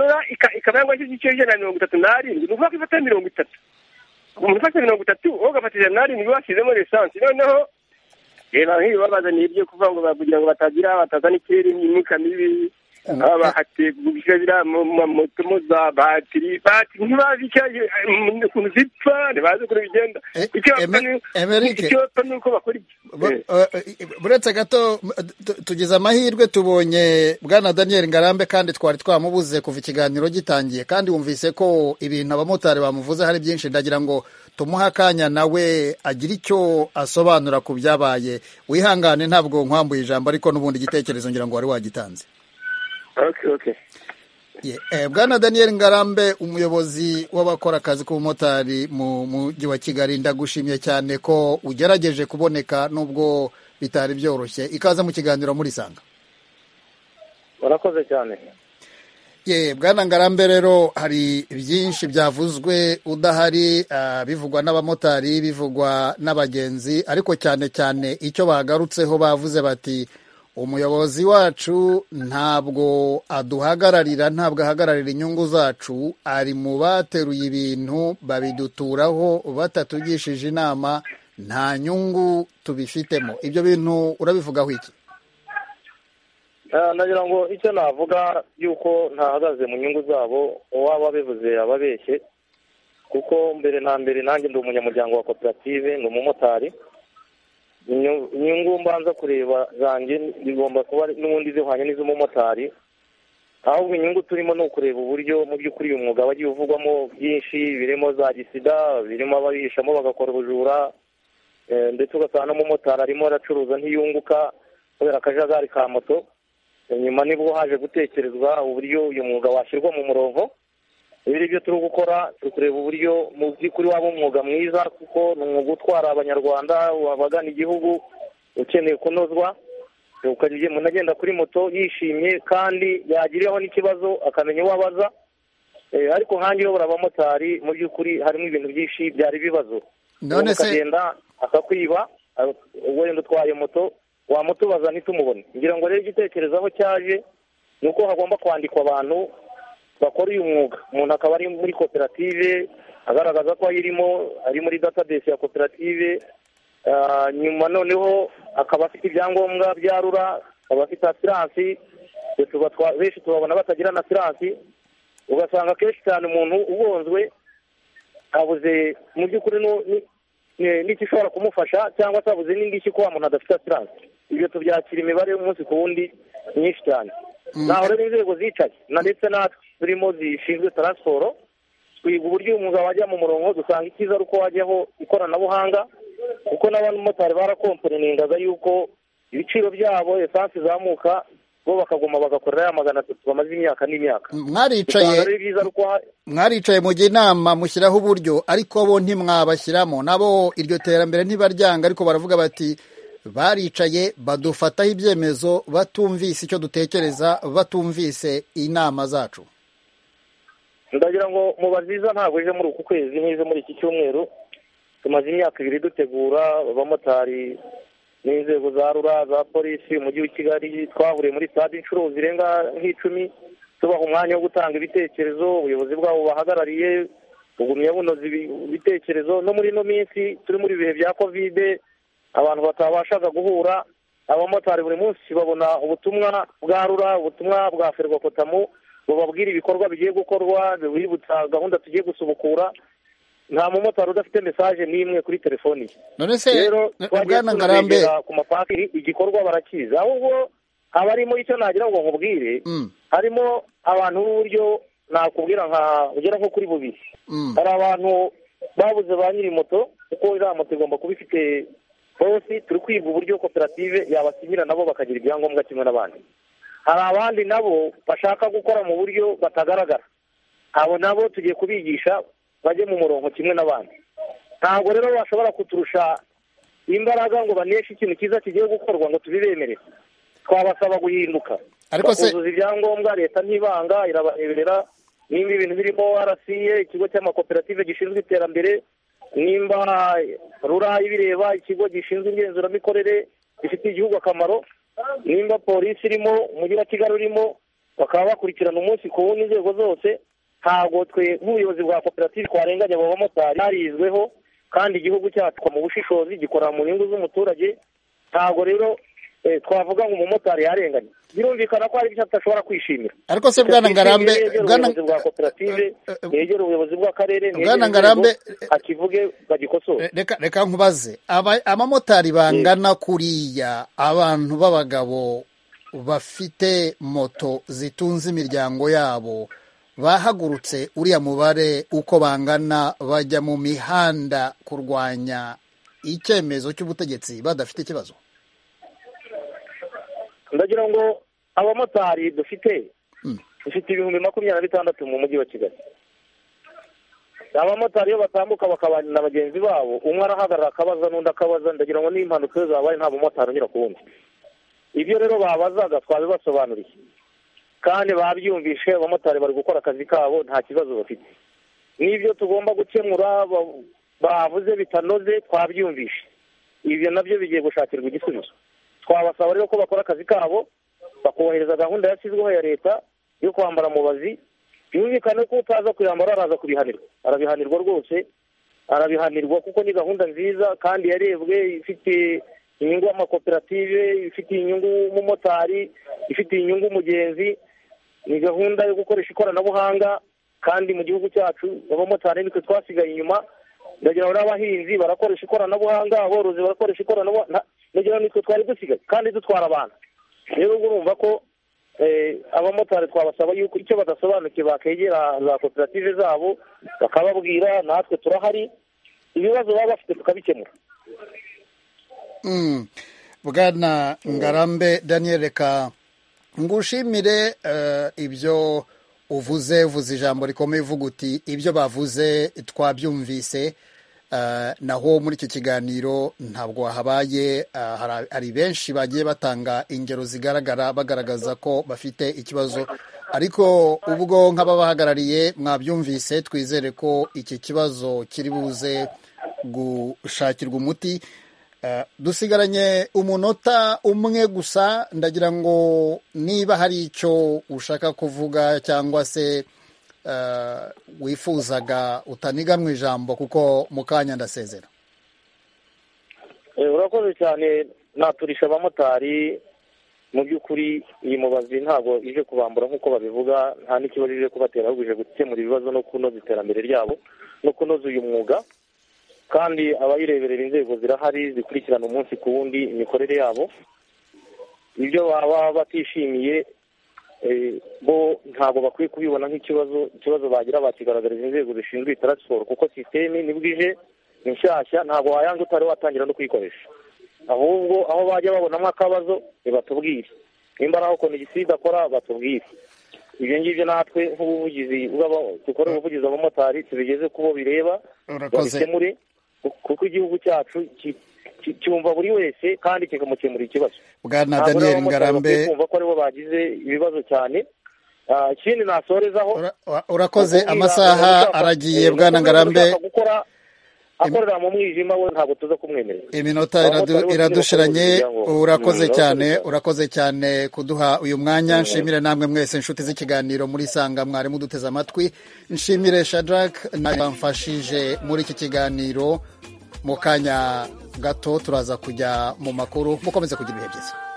ikaba yangwa igice ijana na mirongo itatu n'arindwi ni ukuvuga ko ifata mirongo itatu umuntu ufata mirongo itatu wowe ugafata ijana n'arindwi bashyizemo lisansi noneho reba nk'ibi babazaniye ibyo kuvuga ngo kugira ngo batagira batazana ikirere imyuka mibi baba bahateguje biriya mamoto za batiri batiri ntibazi ukuntu zipfa ntibazi ukuntu bigenda icyo bapfa ni uko bakora ibyo buretse gato tugize amahirwe tubonye bwana daniel ngarambe kandi twari twamubuze kuva ikiganiro gitangiye kandi wumvise ko ibintu abamotari bamuvuze hari byinshi ndagira ngo tumuhe akanya nawe agire icyo asobanura ku byabaye wihangane ntabwo nkwambuye ijambo ariko n'ubundi igitekerezo ngira ngo wari wagitanze bwana daniel ngarambe umuyobozi w'abakora akazi k'ubumotari mu mujyi wa kigali ndagushimye cyane ko ugerageje kuboneka nubwo bitari byoroshye ikaze mu kiganiro muri sanga murakoze cyane bwana ngarambe rero hari byinshi byavuzwe udahari bivugwa n'abamotari bivugwa n'abagenzi ariko cyane cyane icyo bagarutseho bavuze bati umuyobozi wacu ntabwo aduhagararira ntabwo ahagararira inyungu zacu ari mu bateruye ibintu babiduturaho batatugishije inama nta nyungu tubifitemo ibyo bintu urabivugaho iki nagira ngo icyo navuga yuko ntahagaze mu nyungu zabo uwaba abivuze ababeshye kuko mbere na mbere nanjye ndi umunyamuryango wa koperative ni umumotari inyungu mbanza kureba zanjye zigomba kuba n'ubundi zihwanye n'iz'umumotari ahubwo inyungu turimo ni ukureba uburyo mu by'ukuri uyu mwuga wagiye uvugwamo byinshi birimo za gisida birimo ababihishamo bagakora ubujura ndetse ugasanga n'umumotari arimo aracuruza ntiyunguka kubera akajagari ka moto nyuma nibwo haje gutekerezwa uburyo uyu mwuga washyirwa mu murongo ibi byo turi gukora turi kureba uburyo mu by'ukuri waba umwuga mwiza kuko ni umwuga utwara abanyarwanda wabagana igihugu ukeneye kunozwa umuntu agenda kuri moto yishimye kandi yagiriraho n'ikibazo akamenya uwo abaza ariko nkange uyobora abamotari mu by'ukuri harimo ibintu byinshi byari ibibazo none se akagenda akakwiba wenda utwaye moto wamutubaza ntitumubone ngira ngo rero igitekerezaho cyaje ni uko hagomba kwandikwa abantu bakora uyu mwuga umuntu akaba ari muri koperative agaragaza ko ayirimo ari muri database ya koperative nyuma noneho akaba afite ibyangombwa bya rura akaba afite asiransi benshi tubabona batagira na asiransi ugasanga akenshi cyane umuntu ubonzwe abuze mu by'ukuri n'ikishobora kumufasha cyangwa se abuze n'indishyi ko wa muntu adafite asiransi ibyo tubyakira imibare umunsi ku wundi myinshi cyane naho rero inzego zicaye na ndetse natwe turimo zishinzwe taransiporo twiga uburyo umwuga wajya mu murongo dusanga icyiza ari uko wajyaho ikoranabuhanga kuko n'abamotari barakomporeningaga yuko ibiciro byabo esansi izamuka bo bakaguma bagakorera ya magana atatu bamaze imyaka n'imyaka mwaricaye mu gihe inama mushyiraho uburyo ariko bo ntimwabashyiramo nabo iryo terambere ntibaryanga ariko baravuga bati baricaye badufataho ibyemezo batumvise icyo dutekereza batumvise inama zacu ndagira ngo mubaziza ntabwo ije muri uku kwezi n'ize muri iki cyumweru tumaze imyaka ibiri dutegura abamotari n'inzego za rura za polisi umujyi wa kigali twahuriye muri stade inshuro zirenga nk'icumi tubaha umwanya wo gutanga ibitekerezo ubuyobozi bwabo bubahagarariye bugumya bunoza ibitekerezo no muri ino minsi turi muri ibihe bya kovide abantu batabashaga guhura abamotari buri munsi babona ubutumwa bwa rura ubutumwa bwa ferwakotamu bababwira ibikorwa bigiye gukorwa bibutsa gahunda tugiye gusubukura nta mumotari udafite mesaje n'imwe kuri telefoni ye none se rero twagiye bwana ngarambe tunabegera ku mapatiri igikorwa barakizi ahubwo abarimo icyo nagira ngo nkubwire Mm, harimo abantu b'uburyo nakubwira nka ugera nko kuri bubiri mm, hari abantu babuze ba nyiri moto kuko iriya moto igomba kuba ifite bose turi kwiga uburyo koperative yabasinyira nabo bakagira ibyangombwa kimwe n'abandi hari abandi nabo bashaka gukora mu buryo batagaragara abo nabo tugiye kubigisha bajye mu murongo kimwe n'abandi ntabwo rero bashobora kuturusha imbaraga ngo baneshe ikintu cyiza kigiye gukorwa ngo tubibemerere twabasaba guhinduka Ariko se- bakuzuza ibyangombwa leta ntibanga irabareberera nimba ibintu birimo rca ikigo cy'amakoperative gishinzwe iterambere nimba rura ibireba ikigo gishinzwe igenzuramikorere gifitiye igihugu akamaro nimba polisi irimo umujyi wa kigali urimo bakaba bakurikirana umunsi ku wundi inzego zose ntabwo twe nk'ubuyobozi bwa koperative twarenganya abo bamotari barizweho kandi igihugu cyacu mu bushishozi gikorera mu nyungu z'umuturage ntabwo rero eh, twavuga ngo umumotari yarenganye birumvikana ko hari ibyo atashobora kwishimira ariko se bwana ngarambe bwana ubuyobozi bwa koperative Eh, eh, negere ubuyobozi bw'akarere negere Bwana inzego, Ngarambe, eh, akivuge bagikosore Re- reka reka nkubaze Aba- abamotari bangana kuriya abantu b'abagabo bafite moto zitunze imiryango yabo bahagurutse uriya mubare uko bangana bajya mu mihanda kurwanya icyemezo cy'ubutegetsi badafite ikibazo ndagira ngo abamotari dufite Mm. dufite ibihumbi makumyabiri na bitandatu mu mujyi wa kigali abamotari iyo batambuka bakabana na bagenzi babo umwe arahagarara akabaza n'undi akabaza ndagira ngo niba impanuka iyo zabaye nta mumotari unyura ku wundi ibyo rero babazaga twabibasobanuriye kandi babyumvishe abamotari bari gukora akazi kabo nta kibazo bafite n'ibyo tugomba gukemura ba- bavuze bitanoze twabyumvishe ibyo nabyo bigiye gushakirwa igisubizo twabasaba rero ko bakora akazi kabo bakubahiriza gahunda yashyizweho ya leta yo kwambara mubazi byumvikane ko utaza kuyambara araza kubihanirwa arabihanirwa rwose arabihanirwa kuko ni gahunda nziza kandi yarebwe ifite inyungu y'amakoperative ifitiye inyungu umumotari ifitiye inyungu umugenzi ni gahunda yo gukoresha ikoranabuhanga kandi mu gihugu cyacu abamotari nitwe twasigaye inyuma ndagira ngo n'abahinzi barakoresha ikoranabuhanga aborozi barakoresha ikoranabuhanga nta- ndagira ngo nitwe twari dusigaye kandi dutwara abantu rero ubwo urumva ko eh, abamotari twabasaba yuko icyo badasobanukiwe bakegera za koperative zabo bakababwira natwe turahari ibibazo baba bafite tukabikemura Mm. bwana ngarambe daniel reka ngushimire eh, ibyo uvuze vuze ijambo rikomeye uvuga uti ibyo bavuze twabyumvise Eh, naho muri icyo kiganiro ntabwo habaye eh, hari- hari benshi bagiye batanga ingero zigaragara bagaragaza ko bafite ikibazo ariko ubwo nk'ababahagarariye mwabyumvise twizere ko iki kibazo kiri buze gushakirwa umuti Eh, dusigaranye umunota umwe gusa ndagira ngo niba hari icyo ushaka kuvuga cyangwa se eh, wifuzaga utaniganwa ijambo kuko mu kanya ndasezera Eh, urakoze cyane naturisha abamotari mu by'ukuri iyi mubazi ntabwo ije kubambura nk'uko babivuga nta n'ikibazo ije kubatera ahubwo ije gukemura ibibazo no kunoza iterambere ryabo no kunoza uyu mwuga kandi abayireberera inzego zirahari zikurikirana umunsi ku wundi imikorere yabo ibyo baba batishimiye eh, bo ntabwo bakwiye kubibona nk'ikibazo ikibazo bagira bakigaragariza inzego zishinzwe taransiporo kuko sisiteme nibwo ije ni nshyashya ntabwo wayanga utari watangira no kuyikoresha ahubwo aho bajya babonamo akabazo nibatubwire nimba ari aho konegisiyo akora batubwire ibyo ngibyo natwe nk'ubuvugizi bw'aba- dukore ubuvugizi abamotari tubigeze ku bo bireba urakoze babikemure kuko igihugu cyacu ki- ki- cyumva buri wese kandi kikamukemurira ikibazo bwana daniel Ntabwo n'abamotari bakwiye ngarambe kumva ko aribo bagize ibibazo cyane Ah, ikindi nasorezaho ura- urakoze Kukubwira amasaha umuntu ushaka- aragiye eh, bwana umuntu ngarambe ushaka gukora akorera mu mwijima we ntabwo tuza kumwemerera iminota Abamotari iradu- bose iradushiranye ntibakwiye kubigira ngo- urakoze Mm, cyane urakoze cyane. urakoze cyane kuduha uyu mwanya Mm. nshimire namwe mwese inshuti z'ikiganiro muri sanga mwari muduteze amatwi nshimire shadrack nawe wamfashije muri iki kiganiro mu kanya gato turaza kujya mu makuru mukomeze kugira ibihe byiza